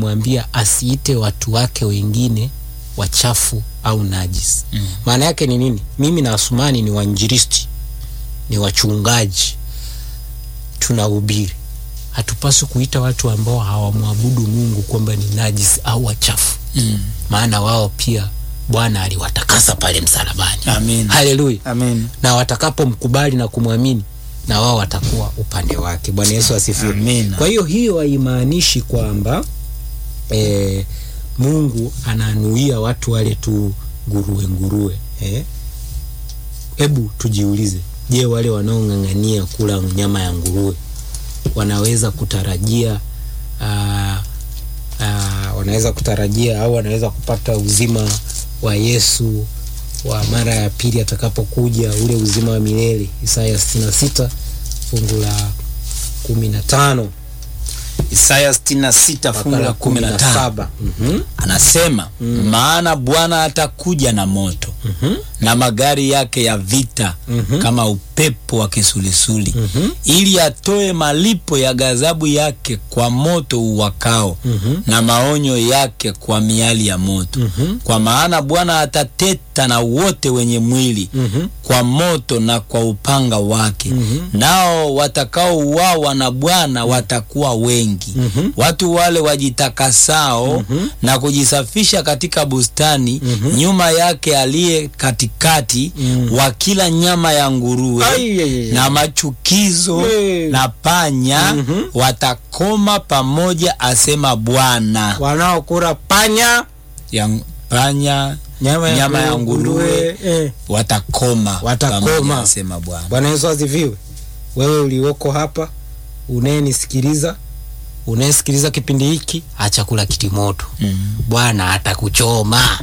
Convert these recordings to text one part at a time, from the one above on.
anamwambia asiite watu wake wengine wachafu au najisi. Mm. Maana yake ni nini? Mimi na Asumani ni wainjilisti, ni wachungaji, tunahubiri. Hatupaswi kuita watu ambao hawamwabudu Mungu kwamba ni najisi au wachafu, Mm. maana wao pia Bwana aliwatakasa pale msalabani. Amin. Haleluya! Amin. na watakapomkubali na kumwamini na wao watakuwa upande wake. Bwana Yesu asifiwe. Amina. Kwa hiyo hiyo haimaanishi kwamba e, Mungu ananuia watu wale tu nguruwe nguruwe. Eh? Hebu tujiulize, je, wale wanaong'ang'ania kula nyama ya nguruwe wanaweza kutarajia aa, aa, wanaweza kutarajia au wanaweza kupata uzima wa Yesu wa mara ya pili atakapokuja, ule uzima wa milele. Isaya 66 fungu la kumi na tano Isaya 66 fungu la 15 Mhm, anasema maana Bwana atakuja na moto mhm, na magari yake ya vita Mhm. kama upepo wa kisulisuli mhm, ili atoe malipo ya ghadhabu yake kwa moto uwakao mhm, na maonyo yake kwa miali ya moto mhm, kwa maana Bwana atateta na wote wenye mwili mhm, kwa moto na kwa upanga wake Mhm. nao watakaouawa na Bwana watakuwa wengi Mhm. watu wale wajitakasao Mhm. na kujisafisha katika bustani Mhm. nyuma yake aliye katikati Mhm. wakila nyama ya nguruwe Ai, ai, ai, ai. na machukizo We. na panya Mhm. watakoma pamoja asema Bwana wanaokula panya ya panya nyama ya, Nyama ya nguruwe. eh. watakoma Watakoma. pamoja asema Bwana Bwana Yesu asifiwe. Wewe ulioko hapa unayenisikiliza, unayesikiliza kipindi hiki, acha kula kitimoto. Mhm. Bwana atakuchoma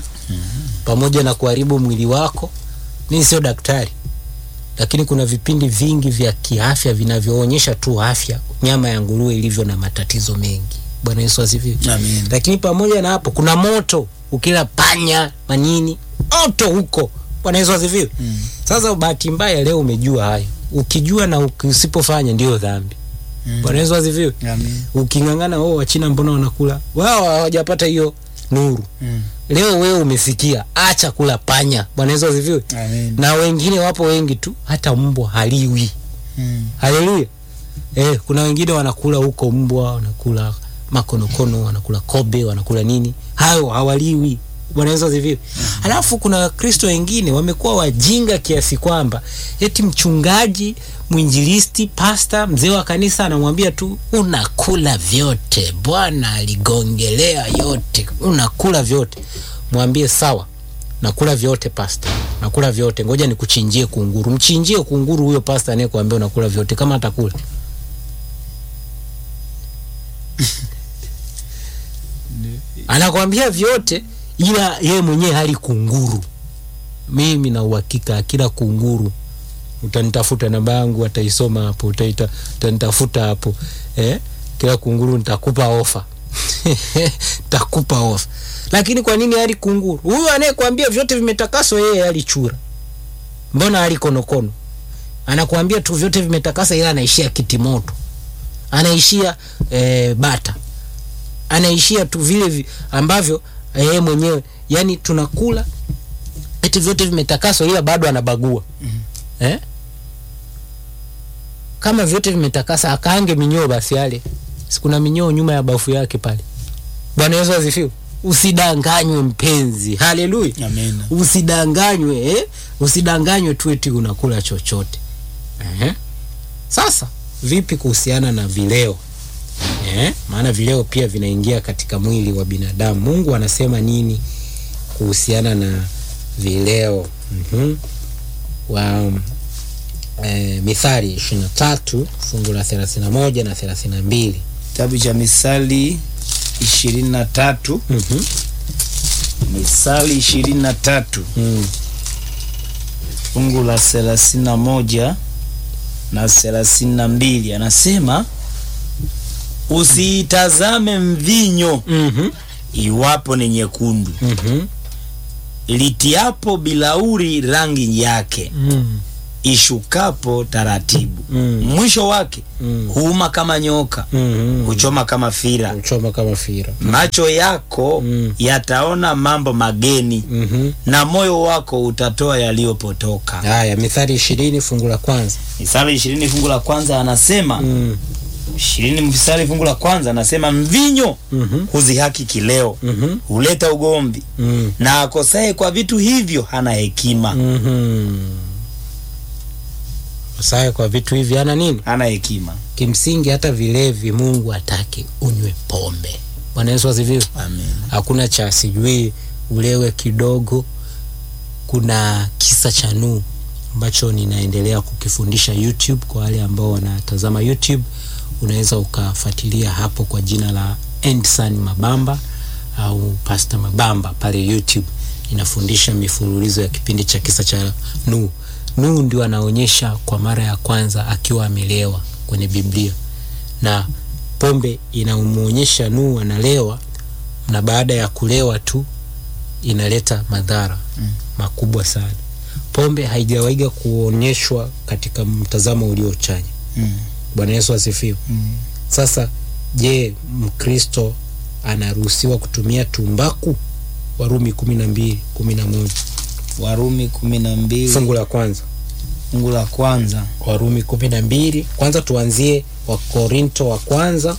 pamoja na kuharibu mwili wako. Mimi sio daktari, lakini kuna vipindi vingi vya kiafya vinavyoonyesha tu afya nyama ya nguruwe ilivyo na matatizo mengi. Bwana Yesu asifiwe. Amen. Lakini pamoja na hapo kuna moto, ukila panya manini, moto huko. Bwana Yesu asifiwe. Mm. Sasa bahati mbaya leo umejua hayo, ukijua na uki- usipofanya ndio dhambi. Mm. Bwana Yesu asifiwe. Amen. Uking'ang'ana, oh, Wachina mbona wanakula? Wao hawajapata hiyo nuru. Mm. Leo wewe umesikia, acha kula panya. Bwana Yesu asifiwe. Amen. Na wengine wapo wengi tu, hata mbwa haliwi. Mm. Haleluya. Eh, kuna wengine wanakula huko mbwa, wanakula makonokono, wanakula kobe, wanakula nini, hayo hawaliwi. Bwana Yesu asifiwe. Alafu kuna Wakristo wengine wamekuwa wajinga kiasi kwamba eti mchungaji, mwinjilisti, pasta, mzee wa kanisa anamwambia tu unakula vyote, Bwana aligongelea yote, unakula vyote. Mwambie sawa, nakula vyote pasta, nakula vyote, ngoja nikuchinjie kunguru. Mchinjie kunguru huyo pasta anayekuambia unakula vyote, kama atakula anakwambia vyote, ila yeye mwenyewe hali kunguru. Mimi na uhakika akila kunguru, utanitafuta namba yangu, ataisoma hapo, utaita utanitafuta hapo eh? Kila kunguru nitakupa ofa nitakupa ofa. Lakini kwa nini hali kunguru? Huyu anayekwambia vyote vimetakaswa, yeye alichura. Mbona hali konokono? Anakuambia tu vyote vimetakasa, ila anaishia kitimoto, anaishia eh, bata anaishia tu vile vi, ambavyo yeye mwenyewe yani tunakula eti vyote vimetakaswa ila bado anabagua eh? kama vyote vimetakasa akaange minyoo basi yale sikuna minyoo nyuma ya bafu yake pale bwana yesu asifiwe usidanganywe mpenzi haleluya Amen. usidanganywe eh? usidanganywe tu eti unakula chochote eh? sasa vipi kuhusiana na vileo eh? maana vileo pia vinaingia katika mwili wa binadamu mungu anasema nini kuhusiana na vileo mm-hmm. wa eh, mithali ishiri na tatu fungu la thelathini na moja na thelathini na mbili Kitabu cha Misali ishirini na tatu mm-hmm. Misali ishirini na tatu mm. fungu la thelathini na moja na thelathini na mbili anasema usiitazame mvinyo mm-hmm. iwapo ni nyekundu mm-hmm. litiapo bilauri rangi yake mm. ishukapo taratibu Mm. mwisho wake Mm. huuma kama nyoka Mhm. huchoma kama fira uchoma kama fira macho yako Mm. yataona mambo mageni Mhm. na moyo wako utatoa yaliyopotoka haya mithali ishirini fungu la kwanza misali ishirini fungu la kwanza anasema Mm. ishirini mstari fungu la kwanza anasema mvinyo Mhm. huzihaki kileo Mhm. huleta ugomvi Mm. na akosaye kwa vitu hivyo hana hekima Mhm. Sasa kwa vitu hivi ana nini? hana hekima Kimsingi hata vilevi Mungu atake unywe pombe. Bwana Yesu asifiwe. amen Hakuna cha sijui ulewe kidogo. Kuna kisa cha Nuhu ambacho ninaendelea kukifundisha YouTube kwa wale ambao wanatazama YouTube, unaweza ukafuatilia hapo kwa jina la Endsan Mabamba au Pastor Mabamba pale YouTube. Inafundisha mifululizo ya kipindi cha kisa cha Nuhu. Nuhu ndio anaonyesha kwa mara ya kwanza akiwa amelewa kwenye Biblia, na pombe inamuonyesha Nuhu analewa, na baada ya kulewa tu inaleta madhara Mm. makubwa sana. Pombe haijawaiga kuonyeshwa katika mtazamo uliochanya. mm. Bwana Yesu asifiwe. mm. Sasa je, Mkristo anaruhusiwa kutumia tumbaku? Warumi kumi na mbili kumi na moja warumi kumi na mbili fungu la kwanza. fungu la kwanza Warumi kumi na mbili kwanza tuanzie Wakorinto wa kwanza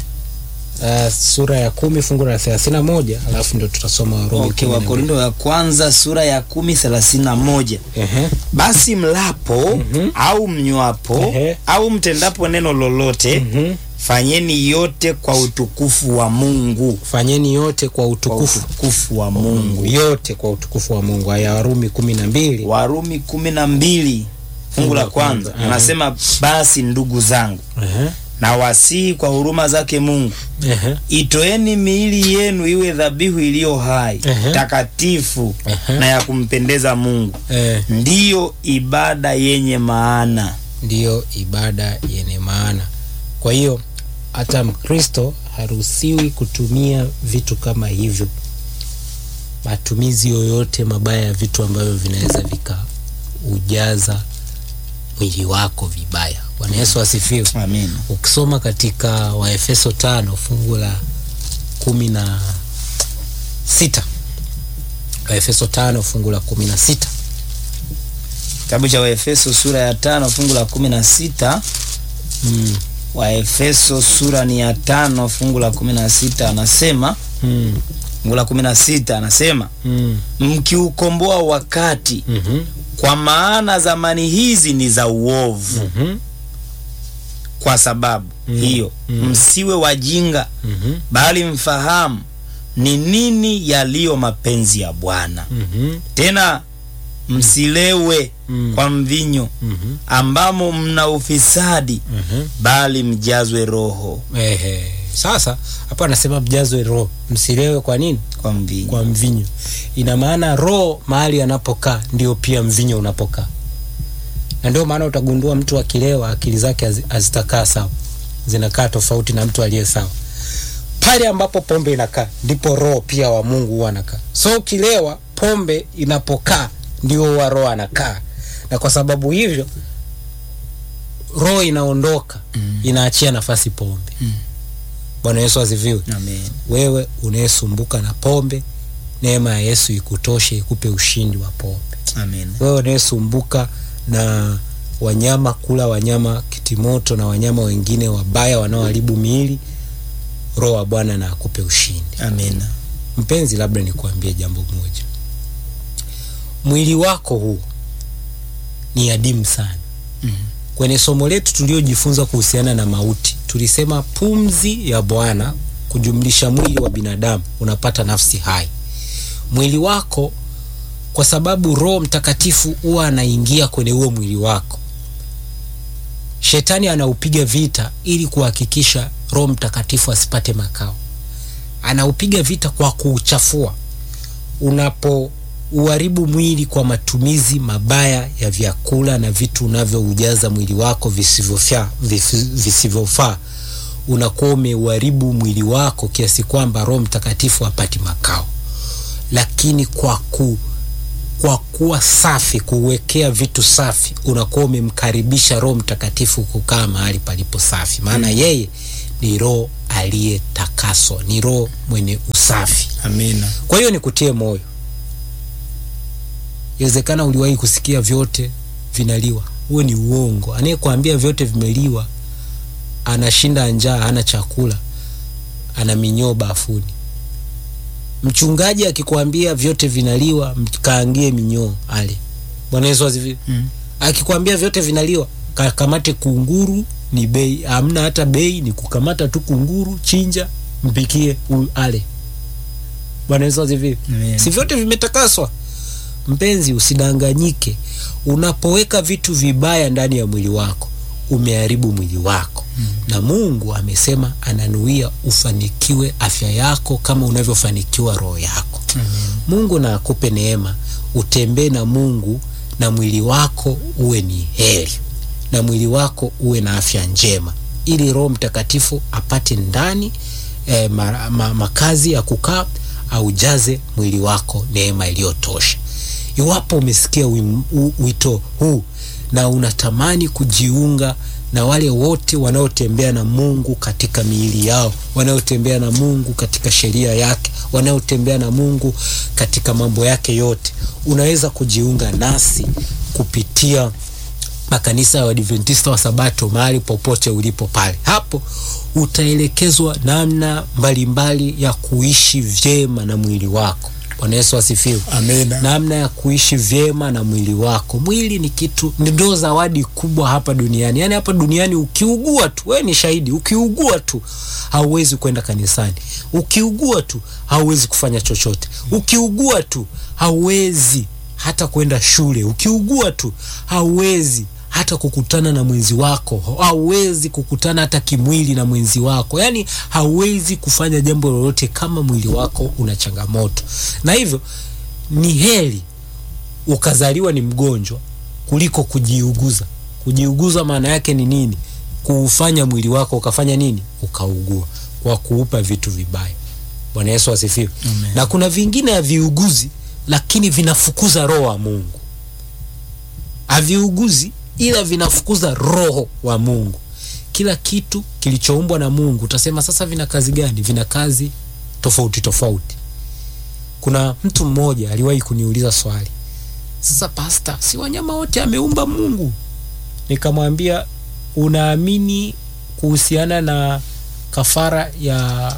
uh, sura ya kumi fungu la thelathini na moja alafu ndo tutasoma Warumi okay, kumi na mbili. wakorindo ya kwanza sura ya kumi thelathini na moja Ehe. basi mlapo Mhm. au mnywapo Ehe. au mtendapo neno lolote Mhm. fanyeni yote kwa utukufu wa mungu Fanyeni yote kwa kwa utukufu utukufu wa mungu yote kwa utukufu wa Mungu. Haya, Warumi kumi na mbili warumi kumi na mbili fungu la kwanza Mhm. anasema basi ndugu zangu Ehe. na wasihi kwa huruma zake mungu Ehe. itoeni miili yenu iwe dhabihu iliyo hai Ehe. takatifu Ehe. na ya kumpendeza mungu Eh, ndiyo ibada yenye maana ndiyo ibada yenye maana. Kwa hiyo hata Mkristo haruhusiwi kutumia vitu kama hivyo, matumizi yoyote mabaya ya vitu ambavyo vinaweza vikaujaza mwili wako vibaya. Bwana Yesu asifiwe. amin Ukisoma katika Waefeso tano fungu la kumi na sita Waefeso tano fungu la kumi na sita kitabu cha waefeso sura ya tano fungu la kumi na sita mm. waefeso sura ni ya tano fungu la kumi na sita anasema mm. fungu la kumi na sita anasema mm. mkiukomboa wakati mm-hmm. kwa maana zamani hizi ni za uovu mm-hmm. kwa sababu Mm. hiyo Mm. msiwe wajinga mm-hmm. bali mfahamu ni nini yaliyo mapenzi ya bwana mm-hmm. tena msilewe Mm. kwa mvinyo mm-hmm. ambamo mna ufisadi mm-hmm. bali mjazwe roho Ehe. Sasa hapa anasema mjazwe roho, msilewe kwa nini? kwa mvinyo Kwa mvinyo. Ina maana roho mahali anapokaa ndio pia mvinyo unapokaa, na ndio maana utagundua mtu akilewa akili zake hazi- hazitakaa sawa, zinakaa tofauti na mtu aliye sawa. Pale ambapo pombe inakaa ndipo roho pia wa Mungu huwa anakaa. So ukilewa, pombe inapokaa ndio huwa roho anakaa, na kwa sababu hivyo roho inaondoka Mm. inaachia nafasi pombe. Mm. Bwana Yesu asifiwe. amen Wewe unayesumbuka na pombe, neema ya Yesu ikutoshe, ikupe ushindi wa pombe. amen Wewe unayesumbuka na wanyama, kula wanyama kitimoto na wanyama wengine wabaya wanaoharibu miili, roho wa Bwana na akupe ushindi. amen Mpenzi, labda nikuambie jambo moja, mwili wako huu ni adimu sana. Mhm. Kwenye somo letu tuliojifunza kuhusiana na mauti, tulisema pumzi ya Bwana kujumlisha mwili wa binadamu unapata nafsi hai. Mwili wako, kwa sababu Roho Mtakatifu huwa anaingia kwenye huo mwili wako, shetani anaupiga vita ili kuhakikisha Roho Mtakatifu asipate makao. Anaupiga vita kwa kuuchafua. Unapo uharibu mwili kwa matumizi mabaya ya vyakula na vitu unavyoujaza mwili wako visivyofaa visi- visivyofaa, unakuwa umeuharibu mwili wako kiasi kwamba Roho Mtakatifu hapati makao. Lakini kwa ku kwa kuwa safi kuwekea vitu safi unakuwa umemkaribisha roho mtakatifu kukaa mahali palipo safi maana yeye ni roho aliyetakaswa ni roho mwenye usafi amina kwa hiyo nikutie moyo iwezekana uliwahi kusikia vyote vinaliwa huo ni uongo anayekwambia vyote vimeliwa anashinda njaa hana chakula ana minyoo bafuni mchungaji akikwambia vyote vinaliwa mkaangie minyoo ale bwana yesu asifiwe mm. akikwambia vyote vinaliwa kakamate kunguru ni bei hamna hata bei ni kukamata tu kunguru chinja mpikie u- ale bwana yesu asifiwe Amen. si vyote vimetakaswa mpenzi usidanganyike unapoweka vitu vibaya ndani ya mwili wako umeharibu mwili wako mm. na mungu amesema ananuia ufanikiwe afya yako kama unavyofanikiwa roho yako Amen. mungu na akupe neema utembee na mungu na mwili wako uwe ni heri na mwili wako uwe na afya njema ili roho mtakatifu apate ndani eh, ma, ma, makazi ya kukaa aujaze mwili wako neema iliyotosha iwapo umesikia wim- u- wito huu na unatamani kujiunga na wale wote wanaotembea na mungu katika miili yao wanaotembea na mungu katika sheria yake wanaotembea na mungu katika mambo yake yote unaweza kujiunga nasi kupitia makanisa ya wadventista wa sabato mahali popote ulipo pale hapo utaelekezwa namna mbalimbali ya kuishi vyema na mwili wako bwana yesu asifiwe amina namna ya kuishi vyema na mwili wako mwili ni kitu ndio zawadi kubwa hapa duniani yaani hapa duniani ukiugua tu wewe ni shahidi ukiugua tu hauwezi kwenda kanisani ukiugua tu hauwezi kufanya chochote ukiugua tu hauwezi hata kwenda shule ukiugua tu hauwezi hata kukutana na mwenzi wako hauwezi kukutana hata kimwili na mwenzi wako yaani hauwezi kufanya jambo lolote kama mwili wako una changamoto na hivyo ni heri ukazaliwa ni mgonjwa kuliko kujiuguza kujiuguza maana yake ni nini kuufanya mwili wako ukafanya nini ukaugua kwa kuupa vitu vibaya bwana yesu asifiwe Amen. na kuna vingine haviuguzi lakini vinafukuza roho wa mungu haviuguzi ila vinafukuza roho wa mungu kila kitu kilichoumbwa na mungu utasema sasa vina kazi gani vina kazi tofauti tofauti kuna mtu mmoja aliwahi kuniuliza swali sasa pasta si wanyama wote ameumba mungu nikamwambia unaamini kuhusiana na kafara ya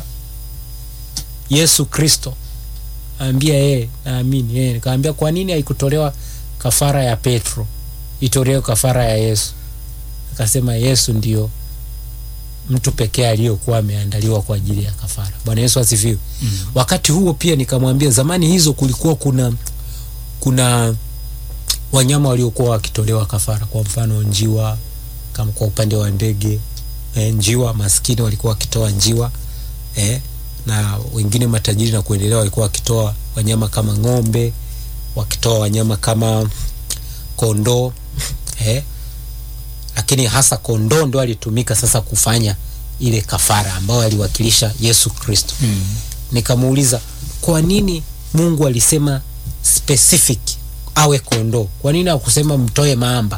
yesu kristo ambia yeye naamini yeye nikamwambia kwa nini haikutolewa kafara ya petro itolewe kafara ya yesu akasema yesu ndio mtu pekee aliyokuwa ameandaliwa kwa ajili ya kafara bwana yesu asifiwe mm. wakati huo pia nikamwambia zamani hizo kulikuwa kuna kuna wanyama waliokuwa wakitolewa kafara kwa mfano njiwa kama kwa upande wa ndege e, njiwa maskini walikuwa wakitoa njiwa e, na wengine matajiri na kuendelea walikuwa wakitoa wanyama kama ng'ombe wakitoa wanyama kama kondoo eh, lakini hasa kondoo ndo alitumika sasa kufanya ile kafara ambayo aliwakilisha yesu kristo Mm. nikamuuliza kwa nini mungu alisema specific awe kondoo kwa nini akusema mtoe maamba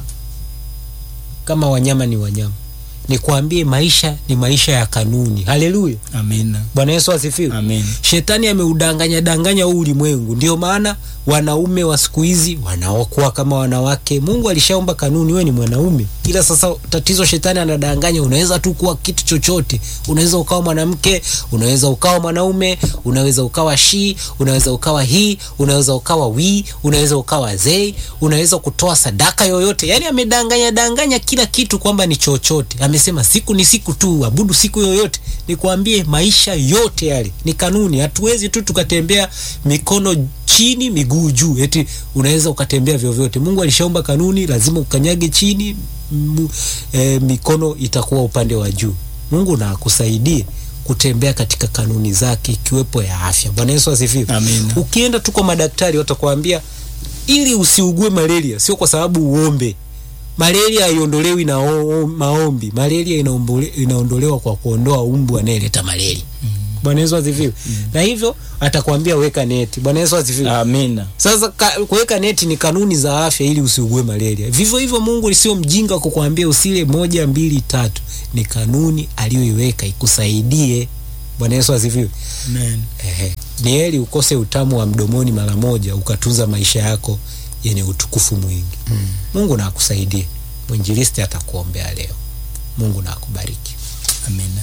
kama wanyama ni wanyama nikwambie maisha ni maisha ya kanuni haleluya amina bwana yesu asifiwe amen shetani ameudanganya danganya huu ulimwengu ndio maana wanaume wa siku hizi wanaokuwa kama wanawake mungu alishaomba kanuni wewe ni mwanaume ila sasa tatizo shetani anadanganya unaweza tu kuwa kitu chochote unaweza ukawa mwanamke unaweza ukawa mwanaume unaweza ukawa shi unaweza ukawa hii unaweza ukawa wii unaweza ukawa zei unaweza kutoa sadaka yoyote yaani amedanganya danganya kila kitu kwamba ni chochote amesema siku ni siku tu abudu siku yoyote nikwambie maisha yote yale ni kanuni hatuwezi tu tukatembea mikono chini miguu juu eti unaweza ukatembea vyovyote mungu alishaomba kanuni lazima ukanyage chini m, e, mikono itakuwa upande wa juu mungu na akusaidie kutembea katika kanuni zake ikiwepo ya afya bwana yesu asifiwe Amina. ukienda tu kwa madaktari watakwambia ili usiugue malaria sio kwa sababu uombe malaria haiondolewi na o, o, maombi malaria inaombole- inaondolewa kwa kuondoa umbu anayeleta malaria bwana yesu asifiwe na hivyo atakwambia weka neti bwana yesu asifiwe amina sasa ka, kuweka neti ni kanuni za afya ili usiugue malaria vivyo hivyo mungu sio mjinga kukuambia usile moja mbili tatu ni kanuni aliyoiweka ikusaidie bwana yesu asifiwe Amen. Ehe. ni heri ukose utamu wa mdomoni mara moja ukatunza maisha yako yenye utukufu mwingi mm. mungu na akusaidie mwinjilisti atakuombea leo mungu na akubariki amina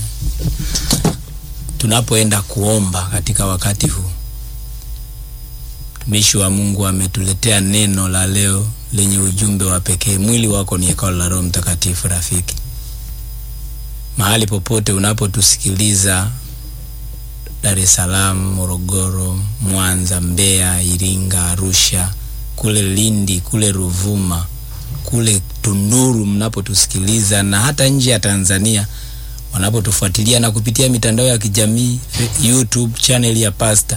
tunapoenda kuomba katika wakati huu mtumishi wa mungu ametuletea neno la leo lenye ujumbe wa pekee mwili wako ni hekalu la roho mtakatifu rafiki mahali popote unapotusikiliza dar es salaam morogoro mwanza mbeya iringa arusha kule lindi kule ruvuma kule tunduru mnapotusikiliza na hata nje ya tanzania wanapotufuatilia na kupitia mitandao ya kijamii fe- youtube channel ya pasta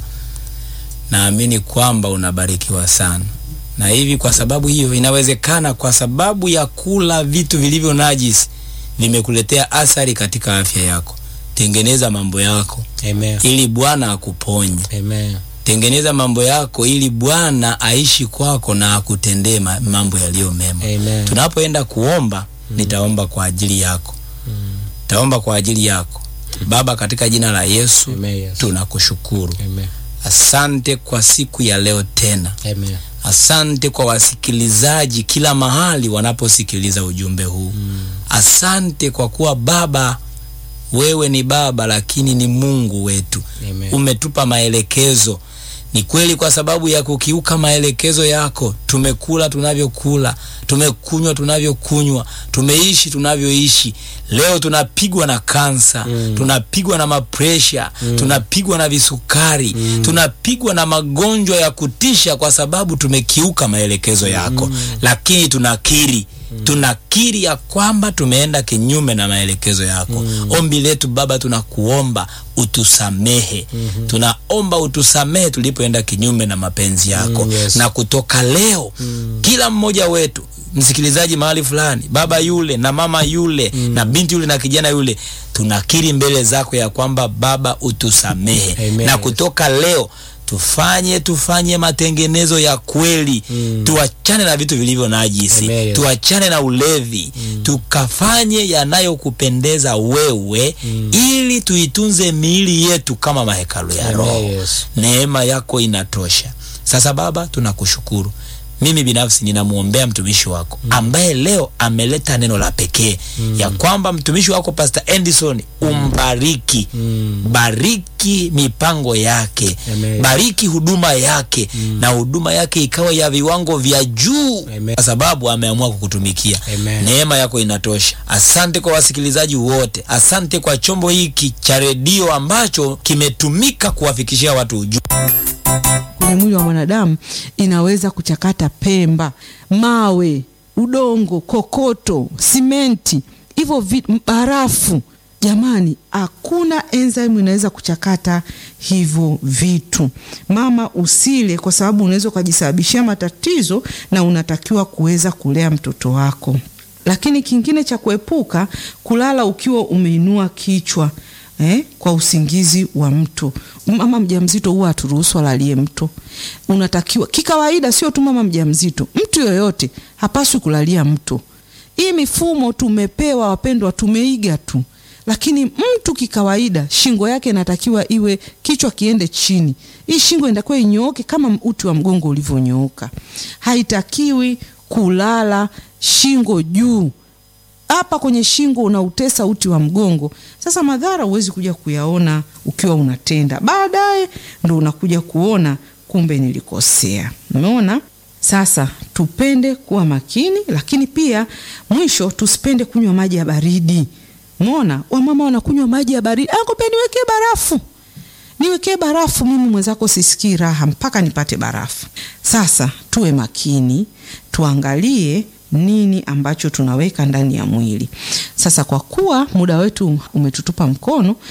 naamini kwamba unabarikiwa sana na hivi kwa sababu hiyo inawezekana kwa sababu ya kula vitu vilivyo najisi vimekuletea athari katika afya yako tengeneza mambo yako Amen. ili bwana akuponye Amen. tengeneza mambo yako ili bwana aishi kwako na akutendee ma- mambo yaliyo mema Amen. tunapoenda kuomba mm. nitaomba kwa ajili yako mm. taomba kwa ajili yako baba katika jina la yesu Amen, yes. tunakushukuru Amen. asante kwa siku ya leo tena Amen. asante kwa wasikilizaji kila mahali wanaposikiliza ujumbe huu mm. asante kwa kuwa baba wewe ni baba lakini ni mungu wetu Amen. umetupa maelekezo ni kweli kwa sababu ya kukiuka maelekezo yako tumekula tunavyokula tumekunywa tunavyokunywa tumeishi tunavyoishi leo tunapigwa na kansa mm. tunapigwa na mapresha mm. tunapigwa na visukari mm. tunapigwa na magonjwa ya kutisha kwa sababu tumekiuka maelekezo yako mm. lakini tunakiri mm. tunakiri ya kwamba tumeenda kinyume na maelekezo yako mm. ombi letu baba tunakuomba utusamehe mm-hmm. tunaomba utusamehe tulipoenda kinyume na mapenzi yako Mm, yes. na kutoka leo mm. kila mmoja wetu msikilizaji mahali fulani baba yule na mama yule mm. na binti yule na kijana yule tunakiri mbele zako ya kwamba baba utusamehe Amen. na kutoka leo tufanye tufanye matengenezo ya kweli mm. tuachane na vitu vilivyo najisi Amen. tuachane na ulevi mm. tukafanye yanayokupendeza wewe mm. ili tuitunze miili yetu kama mahekalu ya Amen, roho yes. neema yako inatosha sasa baba tunakushukuru mimi binafsi ninamwombea mtumishi wako mm. ambaye leo ameleta neno la pekee mm. ya kwamba mtumishi wako pastor Endison umbariki mm. bariki mipango yake Amen. bariki huduma yake mm. na huduma yake ikawa ya viwango vya juu Amen. kwa sababu ameamua kukutumikia Amen. neema yako inatosha asante kwa wasikilizaji wote asante kwa chombo hiki cha redio ambacho kimetumika kuwafikishia watu ujumbe kwenye mwili wa mwanadamu inaweza kuchakata pemba, mawe, udongo, kokoto, simenti, hivyo vi- barafu. Jamani, hakuna enzyme inaweza kuchakata hivyo vitu. Mama, usile kwa sababu unaweza ukajisababishia matatizo na unatakiwa kuweza kulea mtoto wako. Lakini kingine cha kuepuka, kulala ukiwa umeinua kichwa eh, kwa usingizi wa mto. Mama mjamzito huwa haturuhusu alalie mto. Unatakiwa kikawaida, sio tu mama mjamzito, mtu yoyote hapaswi kulalia mto. Hii mifumo tumepewa, wapendwa, tumeiga tu, lakini mtu kikawaida shingo yake inatakiwa iwe kichwa kiende chini. Hii shingo inatakiwa inyooke kama uti wa mgongo ulivyonyooka. Haitakiwi kulala shingo juu hapa kwenye shingo unautesa uti wa mgongo. Sasa madhara huwezi kuja kuyaona ukiwa unatenda, baadaye ndo unakuja kuona kumbe nilikosea. Umeona? Sasa tupende kuwa makini, lakini pia mwisho tusipende kunywa maji ya baridi. Umeona, wamama wanakunywa maji ya baridi, angope niwekee barafu niwekee barafu. Mimi mwenzako sisikii raha mpaka nipate barafu. Sasa tuwe makini, tuangalie nini ambacho tunaweka ndani ya mwili. Sasa kwa kuwa muda wetu umetutupa mkono,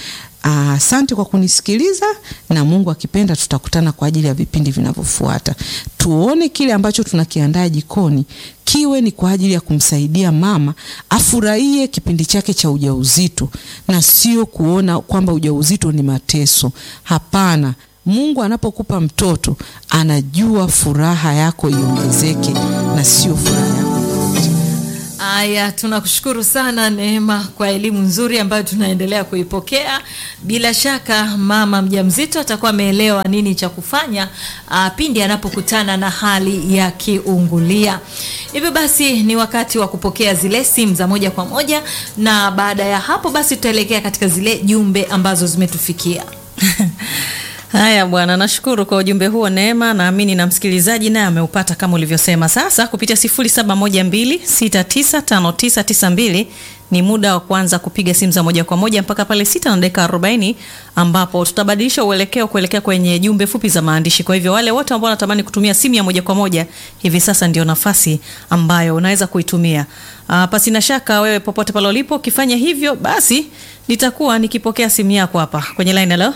Asante kwa kunisikiliza, na Mungu akipenda tutakutana kwa ajili ya vipindi vinavyofuata. Tuone kile ambacho tunakiandaa jikoni kiwe ni kwa ajili ya kumsaidia mama afurahie kipindi chake cha ujauzito na sio kuona kwamba ujauzito ni mateso. Hapana. Mungu anapokupa mtoto anajua furaha yako iongezeke na sio furaha yako. Aya, tunakushukuru sana Neema kwa elimu nzuri ambayo tunaendelea kuipokea. Bila shaka mama mjamzito atakuwa ameelewa nini cha kufanya ah, pindi anapokutana na hali ya kiungulia. Hivyo basi ni wakati wa kupokea zile simu za moja kwa moja, na baada ya hapo basi tutaelekea katika zile jumbe ambazo zimetufikia. Haya bwana, nashukuru kwa ujumbe huo Neema. Naamini na msikilizaji naye ameupata kama ulivyosema. Sasa kupitia 0712695992 ni muda wa kuanza kupiga simu za moja kwa moja mpaka pale sita na dakika 40 ambapo tutabadilisha uelekeo kuelekea kwenye jumbe fupi za maandishi. Kwa hivyo wale wote ambao wanatamani kutumia simu ya moja kwa moja hivi sasa ndio nafasi ambayo unaweza kuitumia. Uh, pasi na shaka wewe popote pale ulipo ukifanya hivyo basi nitakuwa nikipokea simu yako hapa kwenye line. Hello?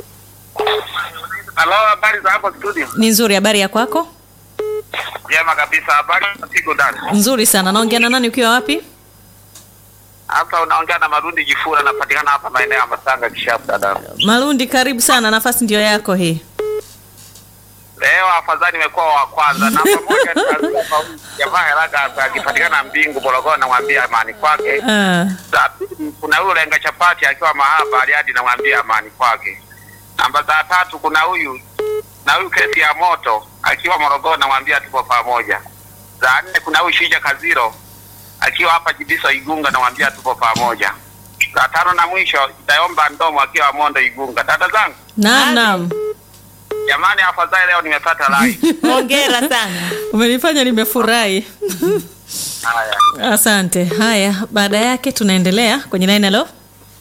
Halo, habari za hapo studio? Ni nzuri, habari ya kwako? Jema kabisa, habari za siku ndani. Nzuri sana. Naongea na nani ukiwa wapi? Hapa unaongea na Marundi Jifura, napatikana hapa maeneo ya Masanga Kishapu dada. Malundi, karibu sana, nafasi ndio yako hii. Leo afadhali nimekuwa wa kwanza na pamoja nitaanzia kwa huyu jamaa haraka akipatikana Mbingu Morogoro, namwambia amani kwake. Ah, Za pili kuna huyu lenga chapati akiwa mahaba Bariadi, namwambia amani kwake. Namba za tatu kuna huyu na huyu kesi ya moto akiwa Morogoro, namwambia tupo pamoja. Za nne kuna huyu Shija Kaziro akiwa hapa Jibiso Igunga, namwambia tupo pamoja. Za tano na mwisho Itaomba Ndomo akiwa Mondo Igunga. Dada zangu naam, naam, jamani, afadhali leo nimepata lai. Hongera sana. umenifanya nimefurahi. Haya, Asante. Haya, baada yake tunaendelea kwenye line. Hello?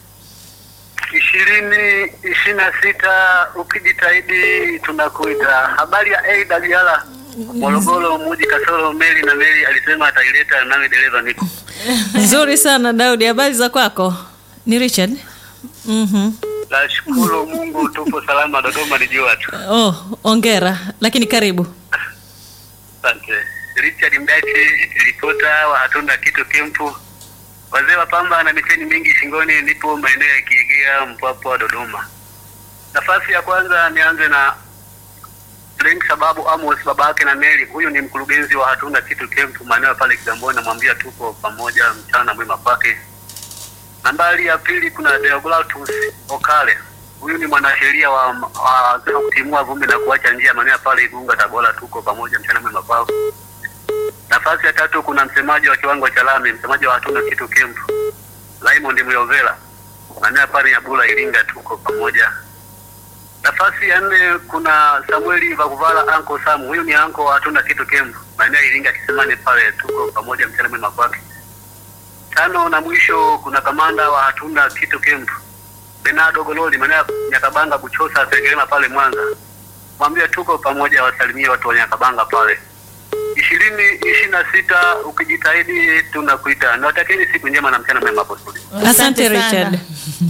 ishirini ishirini na sita ukijitahidi tunakuita. Habari ya AWR Morogoro muji kasoro meli na meli alisema ataileta nami dereva niko Nzuri sana Daudi, habari za kwako? Ni Richard. Mhm. nashukuru Mungu tupo salama Dodoma ni jua tu Oh, ongera, lakini karibu. asante Richard Mdachi ripota wa hatuna kitu kempu wazee wa pamba na miteni mingi shingoni nipo maeneo ya Kiegea Mpwapwa Dodoma nafasi ya kwanza nianze na Frank sababu Amos baba yake na Mary huyu ni mkurugenzi wa hatuna kitu kempu maeneo pale Kigamboni namwambia tuko pamoja mchana mwema kwake nambari ya pili kuna Deogratus Okale huyu ni mwanasheria wa, wa wa kutimua vumbi na kuacha njia maeneo pale Igunga Tabora tuko pamoja mchana mwema kwao nafasi ya tatu kuna msemaji wa kiwango cha lami msemaji wa hatuna kitu kempu Raymond Muyovela maeneo pale Nyabula Iringa tuko pamoja nafasi ya nne kuna Samueli Vakuvala anko Samu, huyu ni anko wa hatuna kitu kembu maeneo ya Iringa Kisemani pale, tuko pamoja mchana mwema kwake. Tano na mwisho kuna kamanda wa hatuna kitu kembu Benado Gololi maeneo ya Nyakabanga Buchosa Sengerema pale Mwanza, mwambie tuko pamoja, wasalimie watu wa Nyakabanga pale. ishirini ishirini na sita ukijitahidi tunakuita. Nawatakieni siku njema na mchana mwema hapo studio. Asante Asante sana. Richard.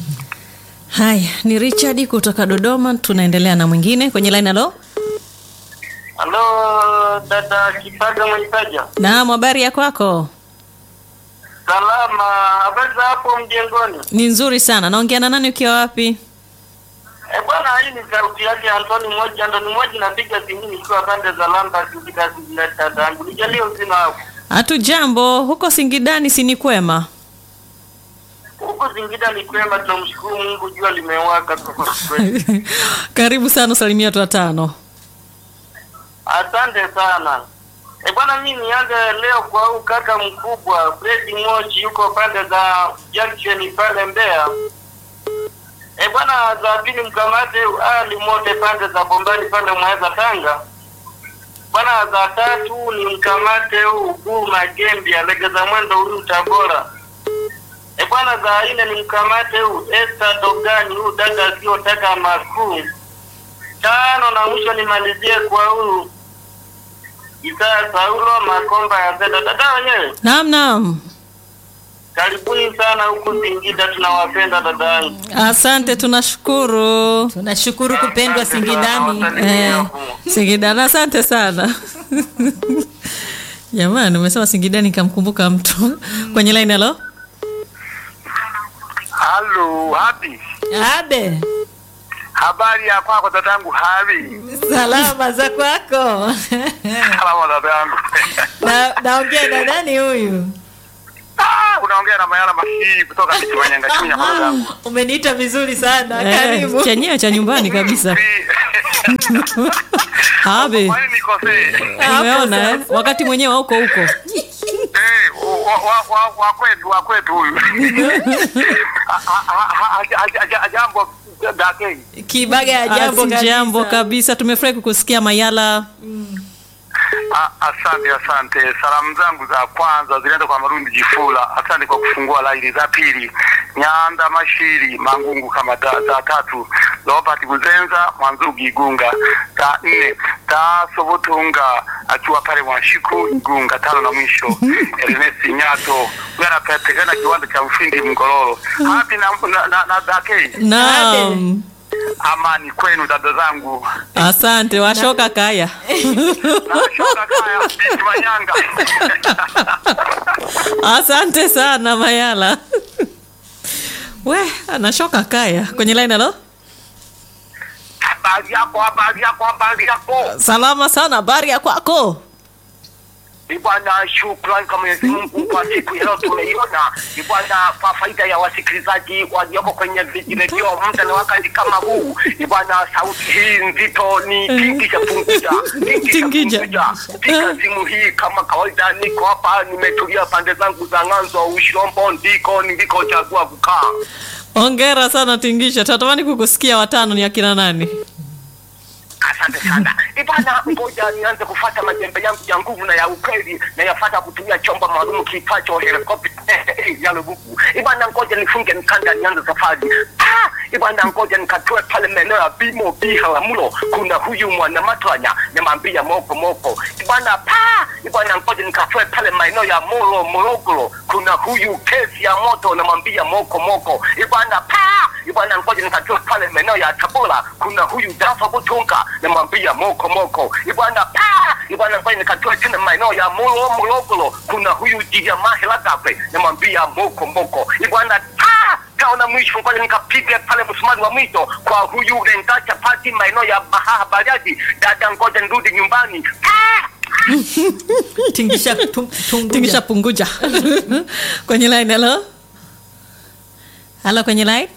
Haya, ni Richard kutoka Dodoma. Tunaendelea na mwingine kwenye line. Hello? Halo dada Kipaga Mwaitaja. Naam, habari ya kwako? Salama, habari za hapo mjengoni? Ni nzuri sana. Naongea na nani ukiwa wapi? Eh, bwana hii ni sauti yake Antoni moja Antoni moja napiga simu nikiwa pande za Lamba kikita kujileta dangu. Nijalie uzima wako. Hatu jambo, huko Singidani si ni kwema? Huko Singida ni kwema tunamshukuru Mungu jua limewaka kwa kweli. Karibu sana, salimia watu watano. Asante sana. Eh, bwana mimi nianze leo kwa huu kaka mkubwa Fred Mochi yuko pande za Junction pale Mbeya. Eh, bwana za pili mkamate Ali Mote pande za Bombani pale Mweza Tanga. Bwana za tatu ni mkamate huu huu Magembi alegeza mwendo huyu Tabora. Eh, bwana za nne ni mkamate huu Esther Dogani huu dada asiyotaka makuu. Tano na mwisho nimalizie kwa huu Isaya Saulo Makomba ya Zeda. Dada wenyewe Naam, naam. Karibuni sana huku Singida, tunawapenda dadangu. Asante, tunashukuru. tunashukuru kupendwa Singidani. Eh, Singidani, asante sana. Jamani, umesema Singidani nikamkumbuka mtu kwenye line. Halo, Halo, hapi. Abe, Habari ya kwako dadangu Habi? salama za kwako? Salama dadangu. na, naongea na nani huyu? Ah, unaongea na Mayala Mashii kutoka Kichimanyanga Chunya kwa dadangu. Umeniita vizuri sana, eh, karibu. chenyewe cha nyumbani kabisa. Habe, Kwani nikosee? umeona eh? wakati mwenyewe hauko huko. Eh, wa wa wa wa kwetu wa kwetu huyu. Ah, ah, ah, ah, ah, ah, Jambo dake. Kibaga ya jambo Asi jambo kabisa. kabisa, tumefurahi kukusikia Mayala. Ah, Asante, asante. Salamu zangu za kwanza zinaenda kwa Marundi Jifula, asante kwa kufungua laini. Za pili, Nyanda Mashiri Mangungu kama da, za tatu, Robert Buzenza Mwanzugi Igunga. Za nne, Tasobotunga akiwa pale Mwashiku Igunga. Tano na mwisho, Ernest Nyato huyo anapatikana kiwanda cha Mfindi Mgororo. Hapi na, na, na, na dake. Naam, Amani kwenu dada zangu. asante. Washoka kaya. Nashoka kaya binti Manyanga. Asante sana Mayala. We, anashoka kaya kwenye line. Halo, Habari yako, habari yako, habari yako. salama sana, habari ya kwako? Ni bwana, shukrani kwa Mwenyezi Mungu kwa siku ya leo tumeiona. Ni bwana, kwa faida ya wasikilizaji walioko kwenye vijiredio muda na wakati kama huu. Ni bwana, sauti hii nzito ni Tingisha Punguja, Tingisha. Punguja. Piga simu hii kama kawaida, niko hapa, nimetulia pande zangu za Ng'anzo Ushirombo, ndiko nilikochagua kukaa. Hongera sana Tingisha, tunatamani kukusikia. Watano ni akina nani? Asante sana. Ibana, ngoja nianze kufata majembe yangu ya nguvu na ya ukweli na yafata kutumia chombo maalum kiitwacho helikopta ya lubuku. Ibana, ngoja nifunge mkanda nianze safari. Ah, ibana, ngoja nikatoe pale maeneo ya Bimo Biharamulo. Kuna huyu mwana matwanya namwambia moko moko. Ibana, pa ibana, ngoja nikatoe pale maeneo ya Moro Morogoro. Kuna huyu kesi ya moto namwambia moko moko. Ibana, pa ibana, ngoja nikatoe pale maeneo ya Tabora. Kuna huyu Dafa Butunga namwambia moko moko. Ibana, pa ibana, ngoja nikatoe tena maeneo ya Moro Morogoro. Kuna huyu Jijamahe Lagape namwambia moko moko. Ibana, pa kaona mwisho ngoja nikapiga pale msumari wa mwisho kwa huyu Lenga Chapati maeneo ya Bahaha Bariadi. Dada, ngoja nirudi nyumbani. Pa! Tingisha tum- tunguja. Tingisha punguja kwenye line. Halo, halo, kwenye line.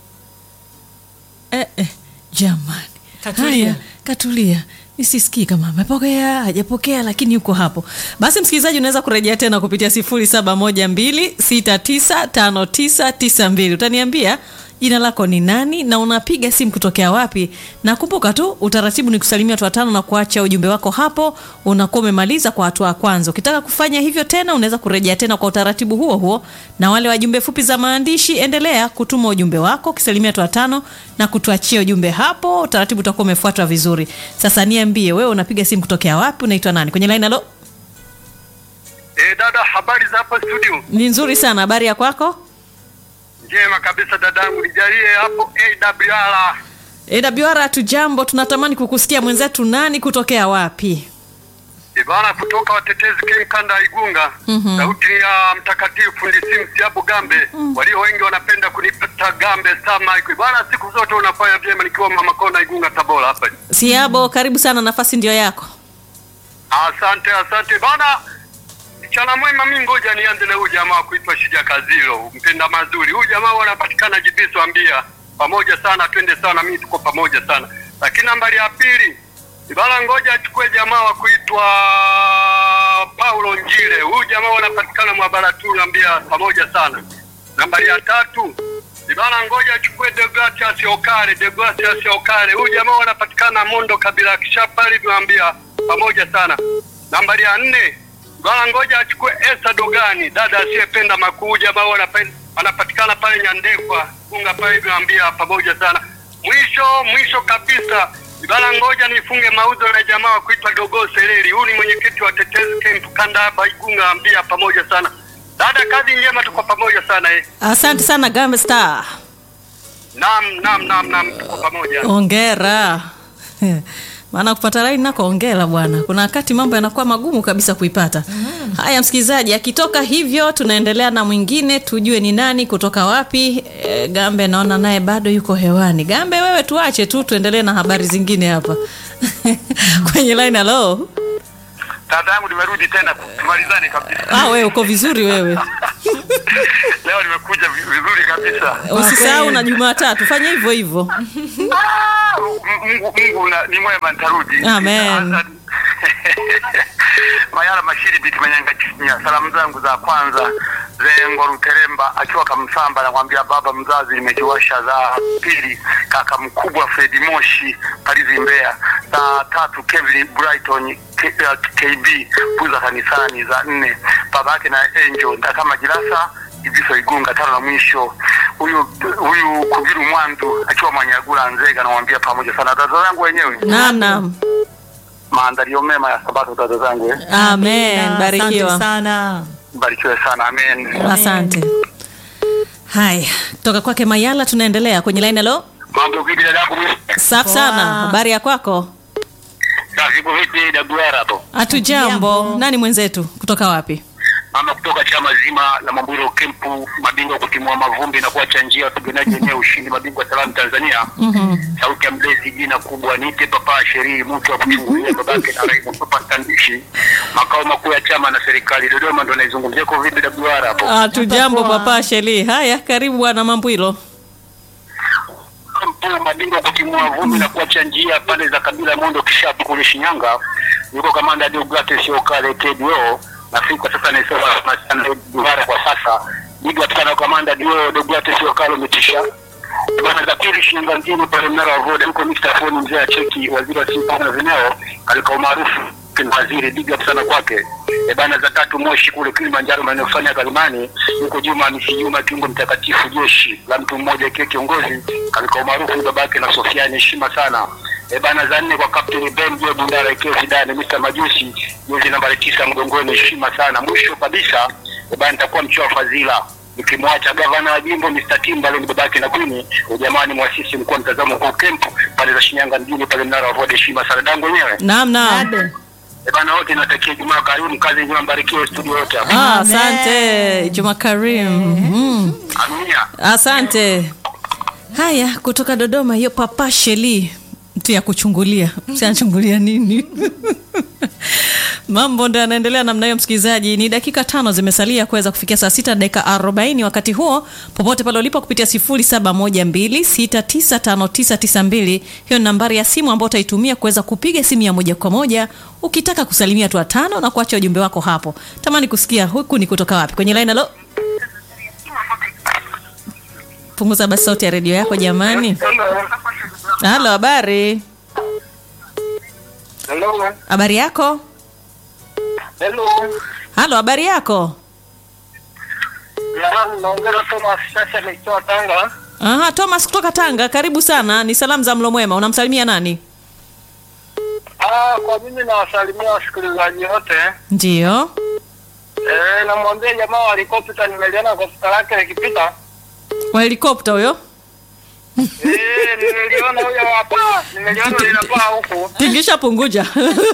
Eh, eh, jamani, Katulia. haya, katulia nisisikii kama amepokea hajapokea, lakini yuko hapo. Basi msikilizaji, unaweza kurejea tena kupitia 0712695992 utaniambia jina lako ni nani na unapiga simu kutokea wapi, na kumbuka tu utaratibu ni kusalimia watu watano na kuacha ujumbe wako hapo, unakuwa umemaliza kwa hatua ya kwanza. Ukitaka kufanya hivyo tena, unaweza kurejea tena kwa utaratibu huo huo, na wale wajumbe fupi za maandishi, endelea kutuma ujumbe wako ukisalimia watu watano na kutuachia ujumbe hapo, utaratibu utakuwa umefuatwa vizuri. Sasa niambie wewe, unapiga simu kutokea wapi, unaitwa nani kwenye line? Halo, Eh, dada, habari za hapa studio? ni nzuri sana, habari ya kwako? Njema kabisa dadangu, nijalie hapo AWR. AWR tu jambo, tunatamani kukusikia mwenzetu, nani kutokea wapi? Ibana kutoka watetezi Ken kanda ya Igunga. Sauti ya mtakatifu fundi Simsi hapo Gambe. Walio wengi wanapenda kunipata Gambe sama. Ibana siku zote unafanya vyema nikiwa mama kona Igunga Tabora hapa. Siabo, karibu sana, nafasi ndio yako. Asante, asante bana. Mchana mwema, mimi ngoja nianze na huyu jamaa kuitwa Shija Kazilo, mpenda mazuri. Huyu jamaa wanapatikana Jibiso ambia pamoja sana, twende sana, mimi tuko pamoja sana. Lakini nambari ya pili Ibala, ngoja achukue jamaa wa kuitwa Paulo Njile. Huyu jamaa wanapatikana Mwabaratuni ambia pamoja sana. Nambari ya tatu Ibala, ngoja achukue Deogratias Okare, Deogratias Okare. Huyu jamaa wanapatikana Mondo kabila kishapali tuambia pamoja sana. Nambari ya nne Bwana ngoja achukue Esa Dogani, dada asiyependa makuu, jamaa wanapenda anapatikana pale Nyandekwa, funga pale niambia pamoja sana. Mwisho mwisho kabisa Bwana ngoja nifunge mauzo na jamaa wa kuitwa Dogo Sereri. Huyu ni mwenyekiti wa Tetezi Camp kanda hapa Igunga, ambia pamoja sana. Dada, kazi njema, tuko pamoja sana eh. Asante sana Gambe Star. Naam, naam, naam, naam, tuko pamoja. Ongera. Maana kupata laini nako ongera bwana. Kuna wakati mambo yanakuwa magumu kabisa kuipata. Haya msikilizaji, akitoka hivyo tunaendelea na mwingine tujue ni nani kutoka wapi. E, Gambe naona naye bado yuko hewani. Gambe wewe tuache tu tuendelee na habari zingine hapa. Kwenye line hello. Dada yangu nimerudi tena tumalizane kabisa. Ah, wewe uko vizuri wewe. Leo nimekuja vi- vizuri kabisa. Usisahau na Jumatatu fanya hivyo hivyo. Ah, Mungu Mungu na- ni mwema nitarudi. Amen. Mayala Mashiri biti Manyanga Chinya. Salamu zangu za kwanza Zengo Ruteremba akiwa Kamsamba namwambia baba mzazi nimejiwasha za pili kaka mkubwa Fredi Moshi Palizi Mbeya. Za tatu Kevin Brighton K, uh, KB Buza kanisani za nne baba yake na Angel Ndakama Jirasa Ibiso Igunga tano na mwisho huyu huyu Kubiru Mwandu akiwa Manyagula Nzega namwambia pamoja sana dada zangu wenyewe Naam naam. maandalio mema ya sabato dada zangu eh. Amen. Asante Barikiwa. sana. Barikiwe sana amen. Asante. Haya, kutoka kwake Mayala tunaendelea kwenye line hello. Mambo vipi dada yangu? Safi sana. Habari ya kwako? Kazi vipi dabuara hapo? Hatujambo. Nani mwenzetu? Kutoka wapi? Mama kutoka chama zima la Mamburo Kempu, mabingwa kutimua mavumbi na kuacha njia wapiganaji wenyewe ushindi, mabingwa salamu Tanzania. Sauti ya mlezi, jina kubwa niite papa sherii, mtu wa kuchungulia babake na rais Papa Tandishi, makao makuu ya chama na serikali Dodoma, ndo naizungumzia kwa vipi dabuara hapo? Hatujambo poa. papa Sheli. Haya, karibu bwana Mambwilo. Mkuu mabingwa kutimua vumbi na kuacha njia pande za kabila Mondo Kishapu kule Shinyanga, yuko kamanda Deogrates Okale KDO na si kwa sasa naisema sana Duhara kwa sasa biga sana kamanda Dio Deogrates Okale umetisha bana za pili Shinyanga mjini pale mnara wa Voda huko Mr. Foni mzee wa cheki waziri wa sifa na vineo alikuwa maarufu ni waziri big up sana kwake e bana za tatu Moshi kule Kilimanjaro maeneo fulani ya Kalimani yuko Juma Misi Juma kiungo mtakatifu jeshi la mtu mmoja ikiwa kiongozi alikuwa maarufu ni babake na Sofiani heshima sana e bana za nne kwa Captain Ben Joe Bundara ikiwa Zidane Mr. Majusi jezi nambari tisa mgongoni heshima sana mwisho kabisa e bana nitakuwa mchoa fadhila nikimwacha gavana wa jimbo Mr. Timba ni babake na Queen ujamani mwasisi mkuu wa mtazamo kwa camp pale za Shinyanga mjini pale mnara wa Voda heshima sana dango wenyewe Naam naam. Ade. E bana wote natakia Jumaa karimu, kazi njema, mbarikiwe studio yote hapa. Ah, Amen. asante Juma Karim. Mm. Amina. Asante. Haya, kutoka Dodoma hiyo papa Sheli mtu ya kuchungulia. Msiachungulia nini? Mambo ndo yanaendelea namna hiyo, msikilizaji. Ni dakika tano zimesalia kuweza kufikia saa sita dakika arobaini. Wakati huo popote pale ulipo kupitia sifuri saba moja mbili sita tisa tano tisa tisa mbili, hiyo ni nambari ya simu ambayo utaitumia kuweza kupiga simu ya moja kwa moja ukitaka kusalimia tu watano na kuacha ujumbe wako hapo. Tamani kusikia huku ni kutoka wapi kwenye line. Halo, punguza basi sauti ya redio yako jamani. Halo, habari Hello. habari yako? Hello. Halo, habari yako? Jamani, naongea Thomas sasa nikiwa Tanga. Aha, Thomas kutoka Tanga, karibu sana. Ni salamu za mlo mwema. Unamsalimia nani? Ah, kwa mimi nawasalimia wasikilizaji wote. Ndiyo. Eh, namwambia jamaa walikopita nimeliona kwa futa lake likipita. Wa helikopta huyo? Eh, nimeliona huyo hapa. Nimeliona linapaa huku. Tingisha punguja.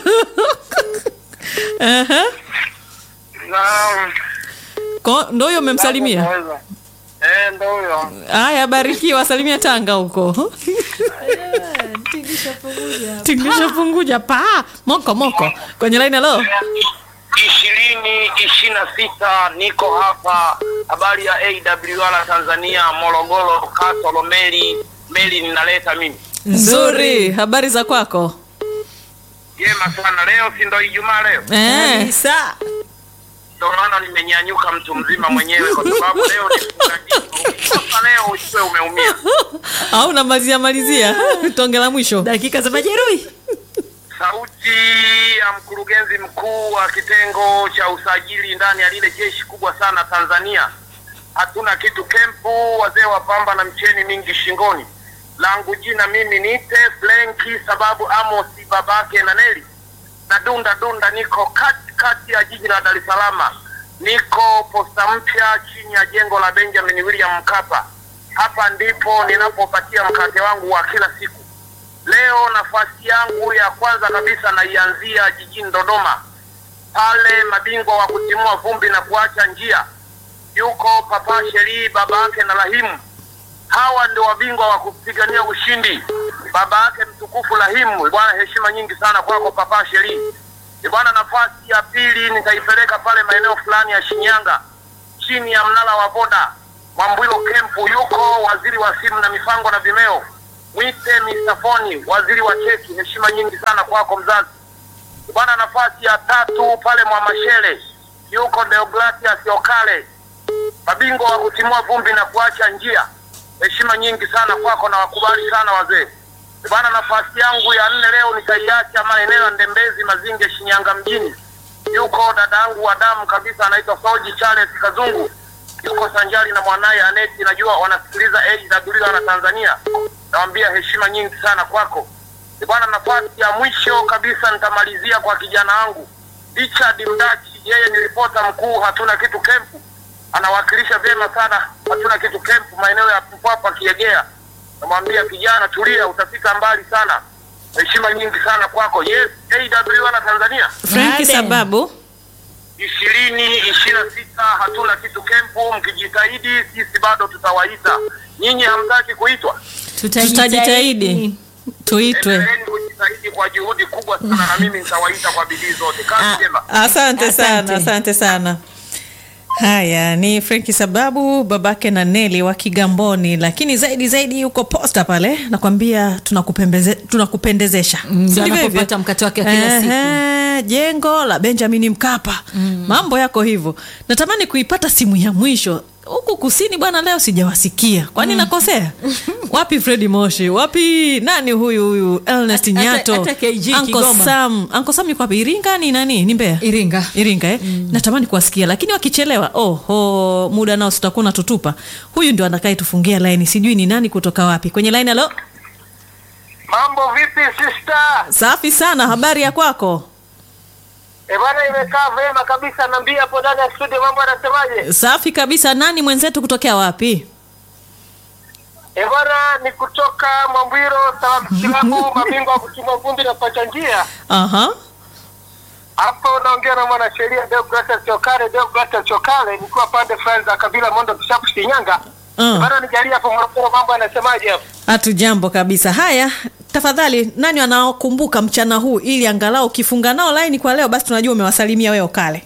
Aha. Na Ko- Ndo huyo umemsalimia? Naweza. Eh, ndo huyo. Haya, barikiwa, salimia Tanga huko. Tingisha punguja pa moko moko kwenye line. Halo, ishirini ishirini na sita niko hapa habari ya AWR Tanzania Morogoro Kasolo meli meli ninaleta mimi nzuri. Habari za kwako? jema sana leo si ndo Ijumaa leo Eh, Kabisa. ndo maana nimenyanyuka mtu mzima mwenyewe kwa sababu leo ni fungajibu sasa leo ujue umeumia au namalizia malizia tonge la mwisho. Dakika za majeruhi. sauti ya mkurugenzi mkuu wa kitengo cha usajili ndani ya lile jeshi kubwa sana Tanzania. Hatuna kitu kempu, wazee wa pamba na mcheni mingi shingoni. Langu jina mimi niite Flenki, sababu Amosi babake na Neli na dunda dunda, niko kati kati ya jiji la Dar es Salaam, niko posta mpya chini ya jengo la Benjamin William Mkapa. Hapa ndipo ninapopatia mkate wangu wa kila siku. Leo nafasi yangu ya kwanza kabisa naianzia jijini Dodoma, pale mabingwa wa kutimua vumbi na kuacha njia, yuko Papa Sheri, baba yake na Rahimu. Hawa ndio wabingwa wa kupigania ushindi. Baba yake mtukufu Rahimu, bwana, heshima nyingi sana kwako Papa Sheri. Bwana, nafasi ya pili nitaipeleka pale maeneo fulani ya Shinyanga, chini ya mnara wa boda Mwambwilo Kempu, yuko waziri wa simu na mipango na vimeo, mwite Mr. Foni, waziri wa cheki. Heshima nyingi sana kwako mzazi. Bwana, nafasi ya tatu pale Mwamashele, yuko Deogratias Okale, mabingwa wa kutimua vumbi na kuacha njia. Heshima nyingi sana kwako na wakubali sana wazee. Bwana, nafasi yangu ya nne leo nitaiacha maeneo ya Ndembezi, Mazinge, Shinyanga mjini. Yuko dadangu wa damu kabisa anaitwa Soji Charles Kazungu, yuko sanjari na mwanaye Aneti, najua wanasikiliza AWR na Tanzania. Nawambia heshima nyingi sana kwako bwana. Nafasi ya mwisho kabisa nitamalizia kwa kijana wangu Richard Mdachi, yeye ni ripota mkuu hatuna kitu kempu, anawakilisha vyema sana hatuna kitu kempu maeneo ya Mpwapwa Kiegea. Namwambia kijana, tulia, utafika mbali sana. Heshima nyingi sana kwako. Yes, AWR na Tanzania Franki Baade. sababu ishirini ishirini na sita hatuna kitu kempu. Mkijitahidi sisi bado tutawaita. Nyinyi hamtaki kuitwa, tutajitahidi tuitwe. endeleeni kujitahidi kwa juhudi kubwa sana, na mimi nitawaita kwa bidii zote. Kazi njema. Asante sana, Asante. asante sana. Haya ni Frenki sababu babake na Neli wa Kigamboni, lakini zaidi zaidi yuko posta pale, nakwambia tunakupembeze, tunakupendezesha Mm, Si ndio ndivyo hivyo? anapopata mkate wake wa kila siku. Ehe, jengo la Benjamin Mkapa mambo yako hivyo. Natamani kuipata simu ya mwisho huku kusini bwana, leo sijawasikia, kwani nakosea wapi? Fredi Moshi wapi? Nani huyu huyu Ernest Hata- Nyato, hata KG Uncle Kigoma. Sam, Uncle Sam yuko wapi? Iringa ni nani? Ni Mbeya? Iringa. Iringa eh? Natamani kuwasikia lakini wakichelewa, oho, muda nao sitakuwa natutupa. Huyu ndio anakaye tufungia laini, sijui ni nani kutoka wapi kwenye laini. Alo, Mambo vipi sister? safi sana, habari ya kwako? E bwana, imekaa vema kabisa. Naambia hapo ndani ya studio, mambo anasemaje? Safi kabisa. Nani mwenzetu kutokea wapi? E bwana, ni kutoka Mwambwiro Salamu Kilabu, mabingwa wa kuchuma vumbi na pacha njia. Aha. Hapo unaongea na mwanasheria Deogratias Chokale, Deogratias Chokale, nikiwa pande fulani za kabila Mondo Kishapu Shinyanga. Uh. Bado nijalia hapo Morogoro, mambo yanasemaje hapo? Hatu jambo kabisa. Haya, tafadhali, nani wanaokumbuka mchana huu, ili angalau ukifunga nao laini kwa leo, basi tunajua umewasalimia wewe Okale.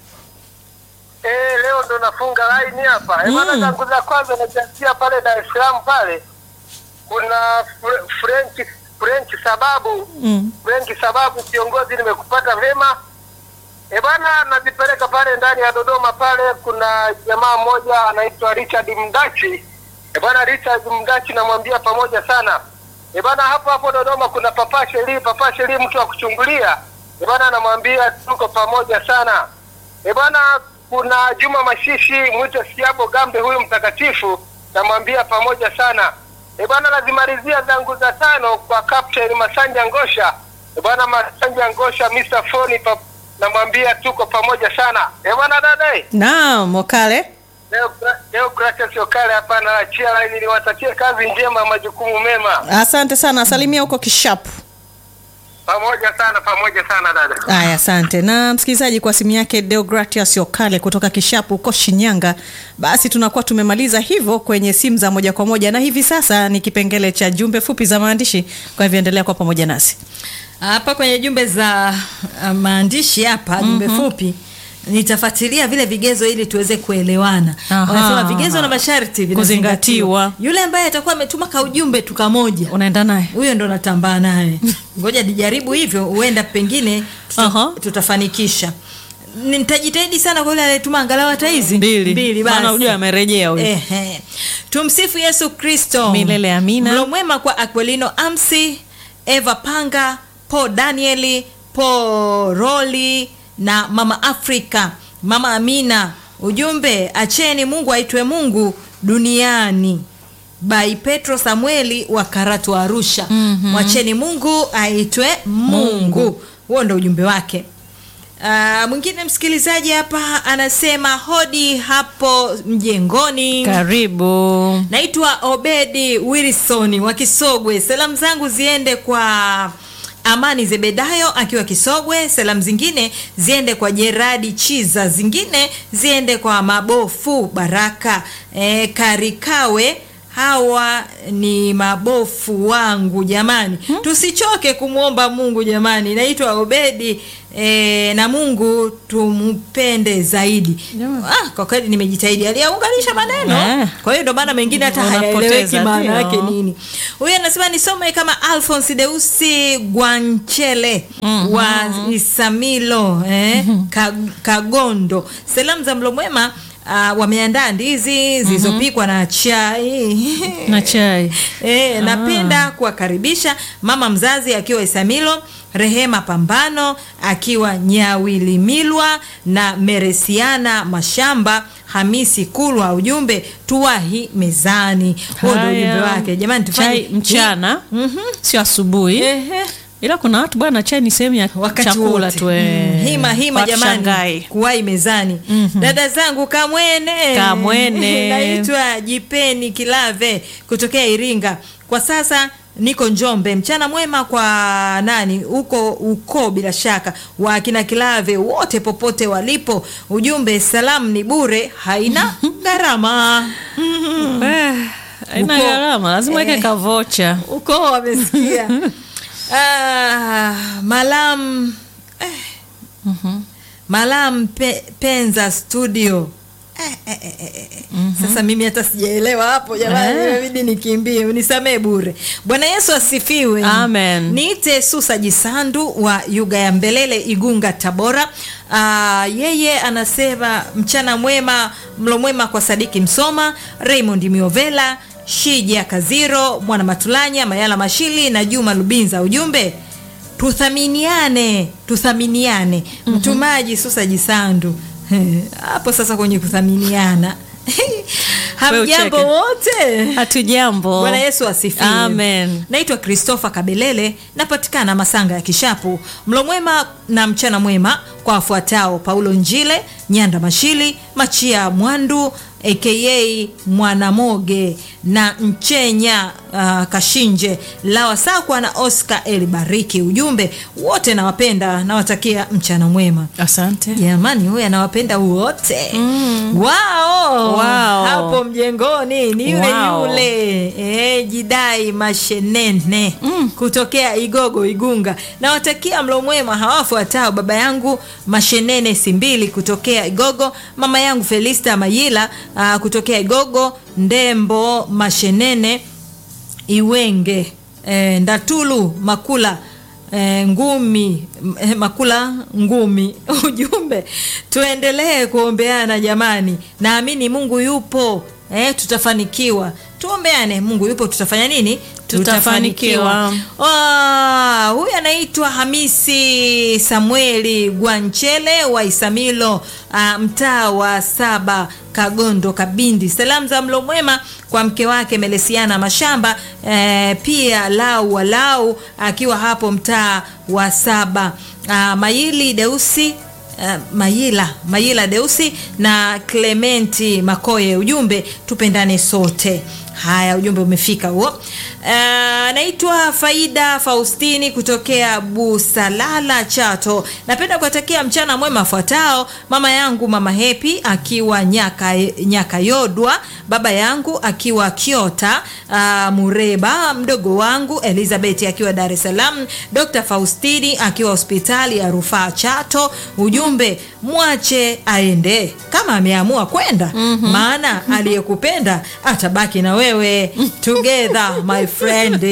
Eh, leo ndo nafunga line hapa. Eh, bwana, zangu za kwanza najianzia pale Dar es Salaam pale. Kuna Fre- French French sababu Mm. French sababu kiongozi, nimekupata vema. Eh, bwana, nazipeleka pale ndani ya Dodoma pale, kuna jamaa mmoja anaitwa Richard Mdachi. Eh, bwana Richard Mdachi namwambia pamoja sana. Eh, bwana hapo hapo Dodoma kuna Papa Sheri, Papa Sheri mtu wa kuchungulia. Eh, bwana namwambia tuko pamoja sana. Eh, bwana kuna Juma Mashishi mwito Siabo Gambe huyu mtakatifu namwambia pamoja sana. Eh, bwana nazimalizia zangu za tano kwa Captain Masanja Ngosha. Eh, bwana Masanja Ngosha Mr. Foni pa, namwambia tuko pamoja sana. Eh, bwana dada eh. Naam, Okale. Leo leo Gracious Okale hapa na achia line niwatakie kazi njema majukumu mema. Asante sana, salimia huko Kishapu. Pamoja sana pamoja sana dada. Aya, asante. Na msikilizaji, kwa simu yake Deogratias Okale kutoka Kishapu huko Shinyanga, basi tunakuwa tumemaliza hivyo kwenye simu za moja kwa moja, na hivi sasa ni kipengele cha jumbe fupi za maandishi. Kwa hivyo endelea kuwa pamoja nasi. hapa kwenye jumbe za uh, maandishi hapa jumbe fupi nitafuatilia vile vigezo ili tuweze kuelewana. Aha. Wanasema vigezo na masharti vinazingatiwa. Kuzingatiwa. Yule ambaye atakuwa ametuma kaujumbe tu kamoja, Unaenda naye huyo ndo natambaa naye. Ngoja nijaribu hivyo, huenda pengine tuta, Aha. tutafanikisha. Nitajitahidi sana kwa yule aliyetuma angalau hata hizi mbili, mbili maana basi. unajua amerejea huyo. Ehe. Tumsifu Yesu Kristo. Milele amina. Mlo mwema kwa Aquilino Amsi, Eva Panga, Paul Danieli, Paul Roli na Mama Afrika, Mama Amina. Ujumbe, acheni Mungu aitwe Mungu duniani. By Petro Samueli wa Karatu Arusha. Mwacheni Mungu aitwe Mungu. Huo ndo ujumbe wake. Uh, mwingine msikilizaji hapa anasema hodi hapo mjengoni karibu naitwa obedi wilson wa kisogwe salamu zangu ziende kwa amani zebedayo akiwa kisogwe salamu zingine ziende kwa jeradi chiza zingine ziende kwa mabofu baraka e, karikawe hawa ni mabofu wangu jamani hmm? tusichoke kumwomba mungu jamani naitwa obedi e, na mungu tumpende zaidi ah, kwa kweli nimejitahidi aliyaunganisha maneno Eh. kwa hiyo ndo maana mengine hata Unapoteza, hayaeleweki maana ndio. yake nini huyu anasema nisome kama alphons deusi gwanchele mm-hmm. wa isamilo eh, Ka- kagondo salamu za mlo mwema Uh, wameandaa ndizi zilizopikwa na chai na chai E, napenda kuwakaribisha mama mzazi akiwa Isamilo, Rehema Pambano akiwa Nyawilimilwa na Meresiana Mashamba, Hamisi Kulwa. Ujumbe tuwahi mezani. Huo ndio ujumbe Haya. wake. Jamani, tufanye chai mchana Mhm. sio asubuhi Ehe. ila kuna watu bwana chai ni sehemu ya wakati chakula wote. tu eh. Mm, hima hima Watu jamani Shanghai. kuwai mezani dada zangu kamwene Kamwene. naitwa jipeni kilave kutokea iringa kwa sasa niko njombe mchana mwema kwa nani huko uko bila shaka wa kina kilave wote popote walipo ujumbe salamu ni bure haina gharama Eh, haina Uko- gharama lazima weke eh. kavocha uko wamesikia ah, malam eh. malam pe, penza studio Eh, eh, eh, eh, eh. sasa mimi hata sijaelewa hapo jamani Eh. imebidi nikimbie unisamee bure bwana yesu asifiwe Amen. niite susa jisandu wa yuga ya mbelele igunga tabora Aa, yeye anasema mchana mwema mlo mwema kwa sadiki msoma raymond miovela shija kaziro mwana matulanya mayala mashili na juma lubinza ujumbe tuthaminiane tuthaminiane mtumaji susa jisandu hapo sasa kwenye kuthaminiana hamjambo ucheke. wote hatujambo bwana yesu asifiwe Amen. naitwa christopher kabelele napatikana masanga ya kishapu mlo mwema na mchana mwema kwa wafuatao paulo njile nyanda mashili machia mwandu aka mwanamoge na mchenya uh, kashinje lawa sakwa na oscar elibariki ujumbe wote nawapenda nawatakia mchana mwema asante jamani huyu anawapenda wote mm. wao Wao. hapo mjengoni ni yule Wao. yule e, jidai mashenene mm. kutokea igogo igunga nawatakia mlo mwema hawafuatao baba yangu mashenene simbili kutokea igogo mama yangu felista mayila uh, kutokea igogo ndembo mashenene iwenge e, ndatulu makula e, ngumi m- eh, makula ngumi ujumbe tuendelee kuombeana jamani naamini mungu yupo e, tutafanikiwa tuombeane mungu yupo tutafanya nini Tutafanikiwa. Ah, huyu anaitwa hamisi samueli gwanchele wa isamilo ah, mtaa wa saba kagondo kabindi salamu za mlo mwema kwa mke wake melesiana mashamba eh, pia lau walau akiwa hapo mtaa wa saba ah, maili deusi Uh, Mayila Mayila Deusi na Clementi Makoye, ujumbe tupendane sote. Haya, ujumbe umefika huo. Uh, naitwa Faida Faustini kutokea Busalala Chato. Napenda kuwatakia mchana mwema afuatao: mama yangu mama Hepi akiwa nyaka, nyaka Yodwa, baba yangu akiwa Kiota uh, Mureba, mdogo wangu Elizabeth akiwa Dar es Salaam, Dr. Faustini akiwa hospitali ya rufaa Chato. Ujumbe mwache aende kama ameamua kwenda, maana aliyekupenda atabaki na wewe. Together my friend.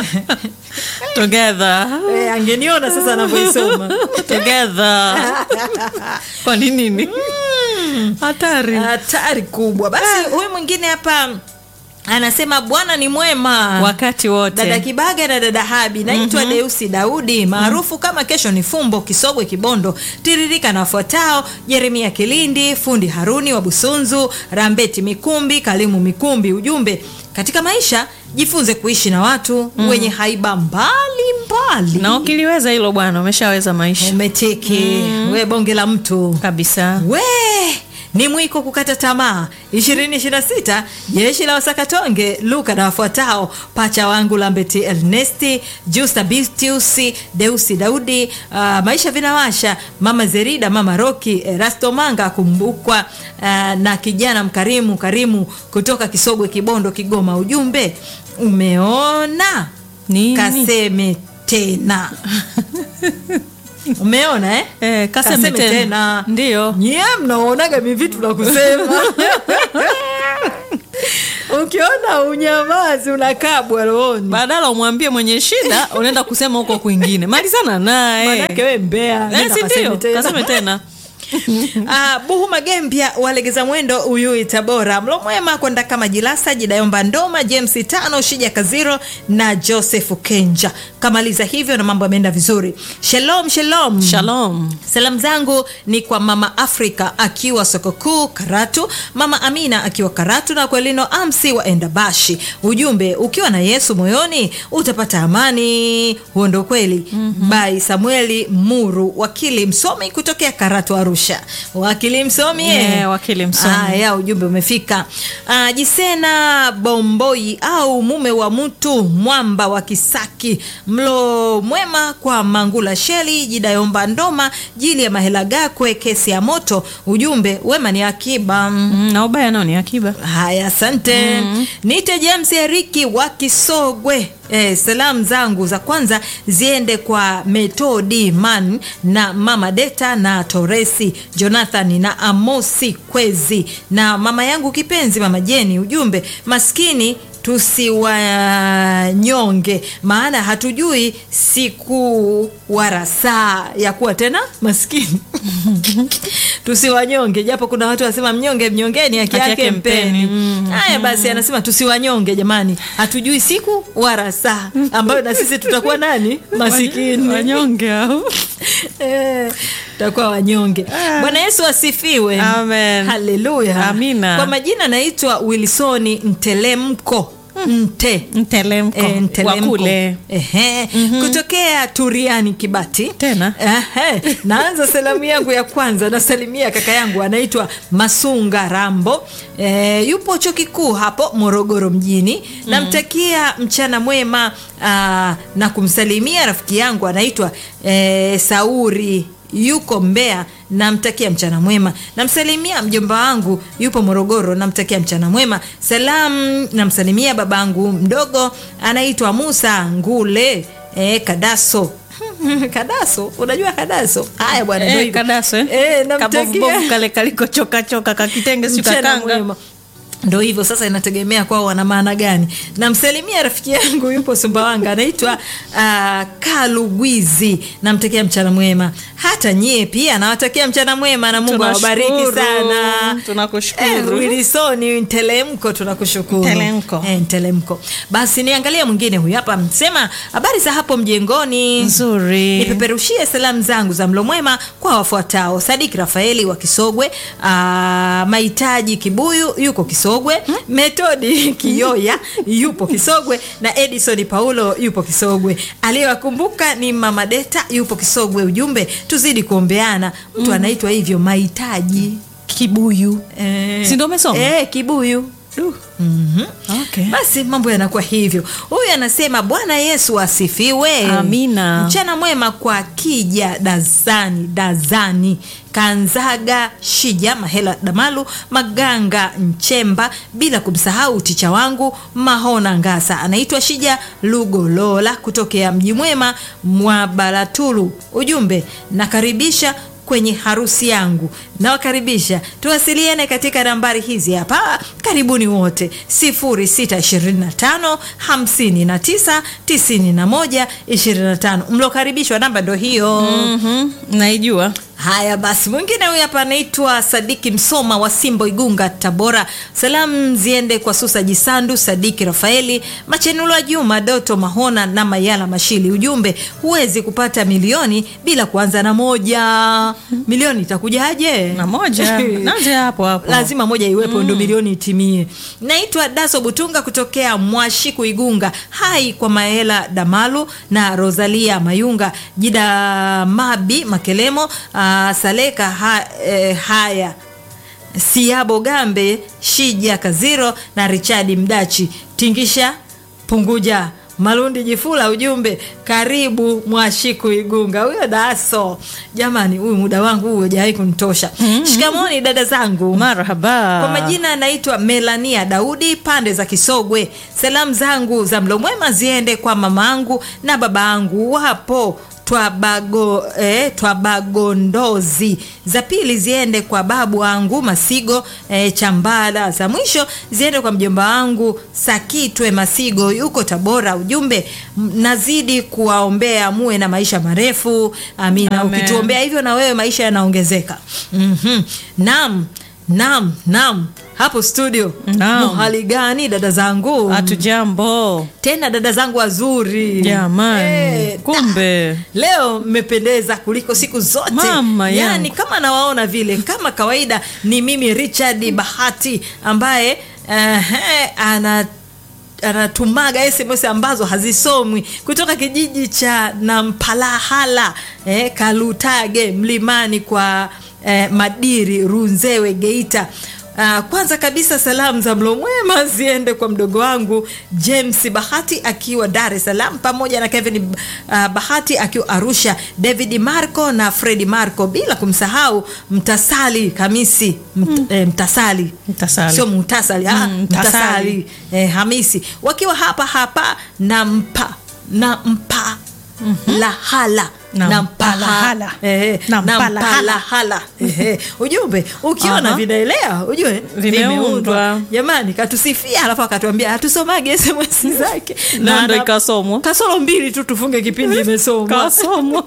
together Eh, angeniona sasa anavyoisoma together kwa nini nini hatari hatari kubwa. Basi huyu mwingine hapa anasema bwana ni mwema wakati wote dada kibaga na dada habi naitwa mm-hmm. deusi daudi maarufu kama kesho ni fumbo kisogwe kibondo tiririka na wafuatao jeremia kilindi fundi haruni wa busunzu rambeti mikumbi kalimu mikumbi ujumbe katika maisha jifunze kuishi na watu mm. wenye haiba mbali mbali swali na ukiliweza hilo bwana umeshaweza maisha umetiki we bonge la mtu kabisa we ni mwiko kukata tamaa 2026 jeshi la wasakatonge luka na wafuatao pacha wangu lambeti ernesti justa bistius deusi daudi uh, maisha vinawasha mama zerida mama roki erasto manga akumbukwa uh, na kijana mkarimu karimu kutoka kisogwe kibondo kigoma ujumbe umeona Nini? kaseme tena umeona eh? Eh, kaseme tena. Ndiyo. nyie mnaonaga mivitu na kusema ukiona unyamazi unakabwa rohoni badala umwambie mwenye shida unaenda kusema huko kwingine malizana naye manake we mbea Eh, nenda si kaseme ndio? tena. kaseme tena Ah, buhu magembya walegeza mwendo uyui tabora mlo mwema kwenda kama jilasa jidayomba ndoma james tano shija kaziro na joseph kenja kamaliza hivyo na mambo yameenda vizuri shalom shalom shalom salamu zangu ni kwa mama afrika akiwa soko kuu karatu mama amina akiwa karatu na kwelino amsi wa endabashi ujumbe ukiwa na yesu moyoni utapata amani huo ndo kweli mm-hmm. bai samueli muru wakili msomi kutokea karatu arusha wakili msomi eh. Yeah, wakili msomi. Aya, ujumbe umefika uh, jisena bomboi au mume wa mtu mwamba wa kisaki mlo mwema kwa mangula sheli jidayomba ndoma jili ya mahela gakwe kesi ya moto ujumbe wema ni akiba Mm, na ubaya nao ni akiba haya asante mm. nite james eriki wa kisogwe Eh, salamu zangu za kwanza ziende kwa metodi man na mama deta na toresi jonathan na amosi kwezi na mama yangu kipenzi mama jeni ujumbe maskini tusiwanyonge maana hatujui siku wala saa ya kuwa tena maskini tusiwanyonge japo kuna watu wasema mnyonge mnyongeni haki Haki yake yake mpeni mpeni. haya basi anasema tusiwanyonge jamani hatujui siku wala saa ambayo na sisi tutakuwa nani masikini wanyonge au Eh, tutakuwa wanyonge bwana yesu asifiwe Amen. haleluya Amina. kwa majina naitwa wilsoni ntelemko nte mtelemko Eh, wa Ntelemko. kule Ehe. kutokea turiani kibati Tena? Ehe. naanza salamu yangu ya kwanza nasalimia kaka yangu anaitwa masunga rambo e, yupo chuo kikuu hapo morogoro mjini namtakia mchana mwema aa, na kumsalimia rafiki yangu anaitwa e, sauri yuko mbea namtakia mchana mwema namsalimia mjomba wangu yupo morogoro namtakia mchana mwema salamu namsalimia babangu mdogo anaitwa musa ngule e, kadaso kadaso unajua kadaso haya bwana ndio Eh, hivyo. kadaso eh? Eh, namtakia- kabovubovu kale kalikochokachoka kakitenge si mchana kakanga mwema ndo hivyo sasa inategemea kwao wana maana gani namsalimia rafiki yangu yupo sumbawanga anaitwa uh, kalugwizi namtakia mchana mwema hata nyie pia nawatakia mchana mwema na mungu awabariki Tunashukuru. sana Tunakushukuru. eh, wilisoni ntelemko tunakushukuru Ntelemko. eh, ntelemko basi niangalie mwingine huyu hapa msema habari za hapo mjengoni nzuri nipeperushie salamu zangu za mlo mwema kwa wafuatao sadiki rafaeli wa kisogwe aa, mahitaji kibuyu yuko kisogwe metodi kiyoya yupo kisogwe na edison paulo yupo kisogwe aliyewakumbuka ni mama deta yupo kisogwe ujumbe tuzidi kuombeana mtu anaitwa hivyo mahitaji kibuyu eh, Si ndio umesoma? eh, kibuyu Mhm. okay. basi mambo yanakuwa hivyo huyu anasema bwana yesu asifiwe Amina. mchana mwema kwa kija dazani dazani kanzaga shija mahela damalu maganga nchemba bila kumsahau ticha wangu mahona ngasa anaitwa shija lugolola kutokea mji mwema mwa baratulu ujumbe nakaribisha kwenye harusi yangu nawakaribisha tuwasiliane katika nambari hizi hapa karibuni wote 0625 59 91 25 mlokaribishwa namba ndo hiyo Mhm, naijua Haya basi, mwingine huyu hapa anaitwa Sadiki Msoma wa Simbo, Igunga, Tabora. Salamu ziende kwa Susa Jisandu, Sadiki Rafaeli, Machenulwa Juma, Doto Mahona na Mayala Mashili. Ujumbe, huwezi kupata milioni bila kuanza na moja. Milioni itakujaje? na moja naanze hapo hapo lazima moja iwepo ndo milioni itimie. Naitwa Daso Butunga kutokea Mwashiku Igunga. Hai kwa Maela Damalu na Rosalia Mayunga, Jida Mabi Makelemo, uh, Saleka ha, eh, haya Siabo Gambe, Shija Kaziro na Richard Mdachi. Tingisha punguja Malundi Jifula, ujumbe karibu Mwashiku Igunga. Huyo Daso, jamani, huyu muda wangu huyu hajawahi kunitosha. Shikamoni dada zangu. marhaba Kwa majina anaitwa Melania Daudi pande za Kisogwe. Salamu zangu za mlo mwema ziende kwa mamangu na babangu wapo Twabago, eh, Twabagondozi. Za pili ziende kwa babu wangu Masigo eh, Chambala. Za mwisho ziende kwa mjomba wangu Sakitwe Masigo yuko Tabora. Ujumbe m- nazidi kuwaombea muwe na maisha marefu. Amina. Amen. Ukituombea hivyo na wewe maisha yanaongezeka. Mhm. Naam. Naam, naam. Hapo studio. Naam. Hali gani dada zangu? hatujambo Tena dada zangu wazuri. jamani Eh, kumbe Leo mmependeza kuliko siku zote. Mama yangu. yani kama nawaona vile kama kawaida ni mimi Richard Bahati ambaye uh, ana anatumaga SMS ambazo hazisomwi kutoka kijiji cha Nampalahala eh, Kalutage mlimani kwa eh, Madiri Runzewe Geita. Uh, kwanza kabisa salamu za mlo mwema ziende kwa mdogo wangu James Bahati akiwa Dar es Salaam pamoja na Kevin uh, Bahati akiwa Arusha, David Marco na Fredi Marco, bila kumsahau Mtasali Kamisi mt, eh, Mtasali Mtasali. sio Mutasali ah, Mm, Mtasali Mtasali. eh, Hamisi wakiwa hapa hapa na mpa na mpa lahala Na na mpalahala. mpaha- eh, Na na mpalahala. mpalahala eh, ujumbe ukiona Aha. vinaelea ujue Vimeundwa. jamani katusifia alafu akatuambia hatusomage SMS zake Na ndo ana- ikasomwa. kasoro mbili tu tufunge kipindi imesomwa kasomwa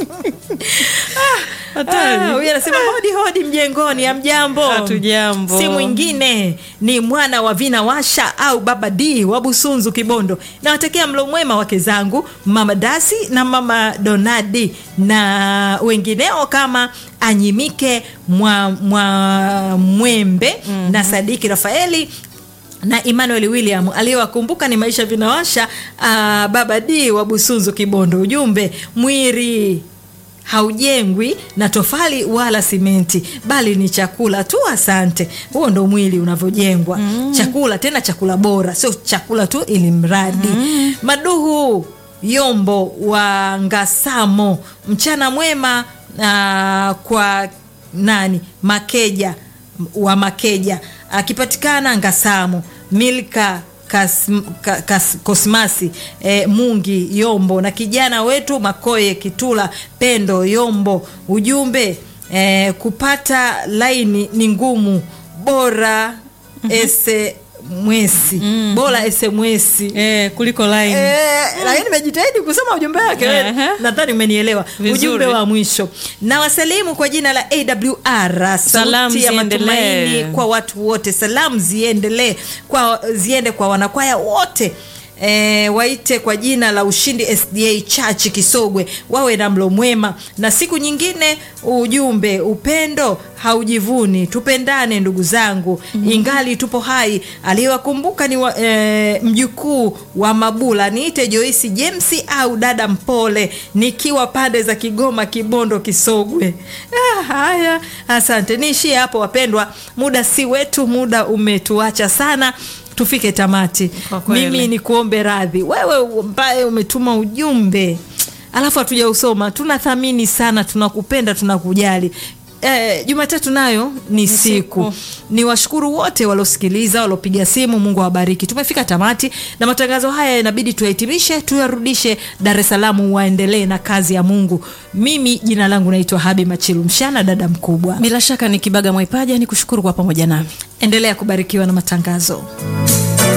Ah, hatari huyu anasema hodi hodi mjengoni amjambo Hatujambo. si mwingine ni mwana wa vina washa au baba d wa busunzu kibondo nawatakia mlo mwema wake zangu mama dasi na mama donadi na wengineo kama anyimike mwa, mwa mwembe mm-hmm. na sadiki rafaeli na Emmanuel William aliyewakumbuka ni maisha vinawasha uh, baba D wa Busunzu Kibondo. Ujumbe mwiri haujengwi na tofali wala simenti bali ni chakula tu. Asante. Huo ndo mwili unavyojengwa mm. Chakula tena chakula bora, sio chakula tu ili mradi mm. Maduhu Yombo wa Ngasamo, mchana mwema uh, kwa nani Makeja wa Makeja akipatikana Ngasamo Milka Kas, ka, kas, Kosmasi e, Mungi Yombo na kijana wetu Makoye Kitula Pendo Yombo. Ujumbe e, kupata laini ni ngumu, bora ese mwesi bora ese mwesi eh, kuliko line Eh, lakini nimejitahidi kusoma ujumbe wake wewe. Ehe. nadhani umenielewa Vizuri. ujumbe wa mwisho na wasalimu kwa jina la awr Salamu sauti ya ziendelee. matumaini kwa watu wote salamu ziendelee kwa ziende kwa wanakwaya wote E, waite kwa jina la ushindi sda church kisogwe wawe na mlo mwema na siku nyingine ujumbe upendo haujivuni tupendane ndugu zangu mm-hmm. ingali tupo hai aliyewakumbuka ni wa, e, mjukuu wa mabula niite joisi james au dada mpole nikiwa pande za kigoma kibondo kisogwe ah, haya asante niishie hapo wapendwa muda si wetu muda umetuacha sana tufike tamati Kwa kweli. mimi ni kuombe radhi wewe ambaye umetuma ujumbe alafu hatujausoma tunathamini sana tunakupenda tunakujali Eh, Jumatatu nayo ni siku. Ni washukuru wote waliosikiliza, waliopiga simu. Mungu awabariki. Tumefika tamati na matangazo haya inabidi tuyahitimishe, tuyarudishe Dar es Salaam, waendelee na kazi ya Mungu. Mimi jina langu naitwa Habi Machilu Mshana, dada mkubwa. bila shaka ni kibaga mwaipaja ni kushukuru kwa pamoja nami Endelea kubarikiwa na matangazo.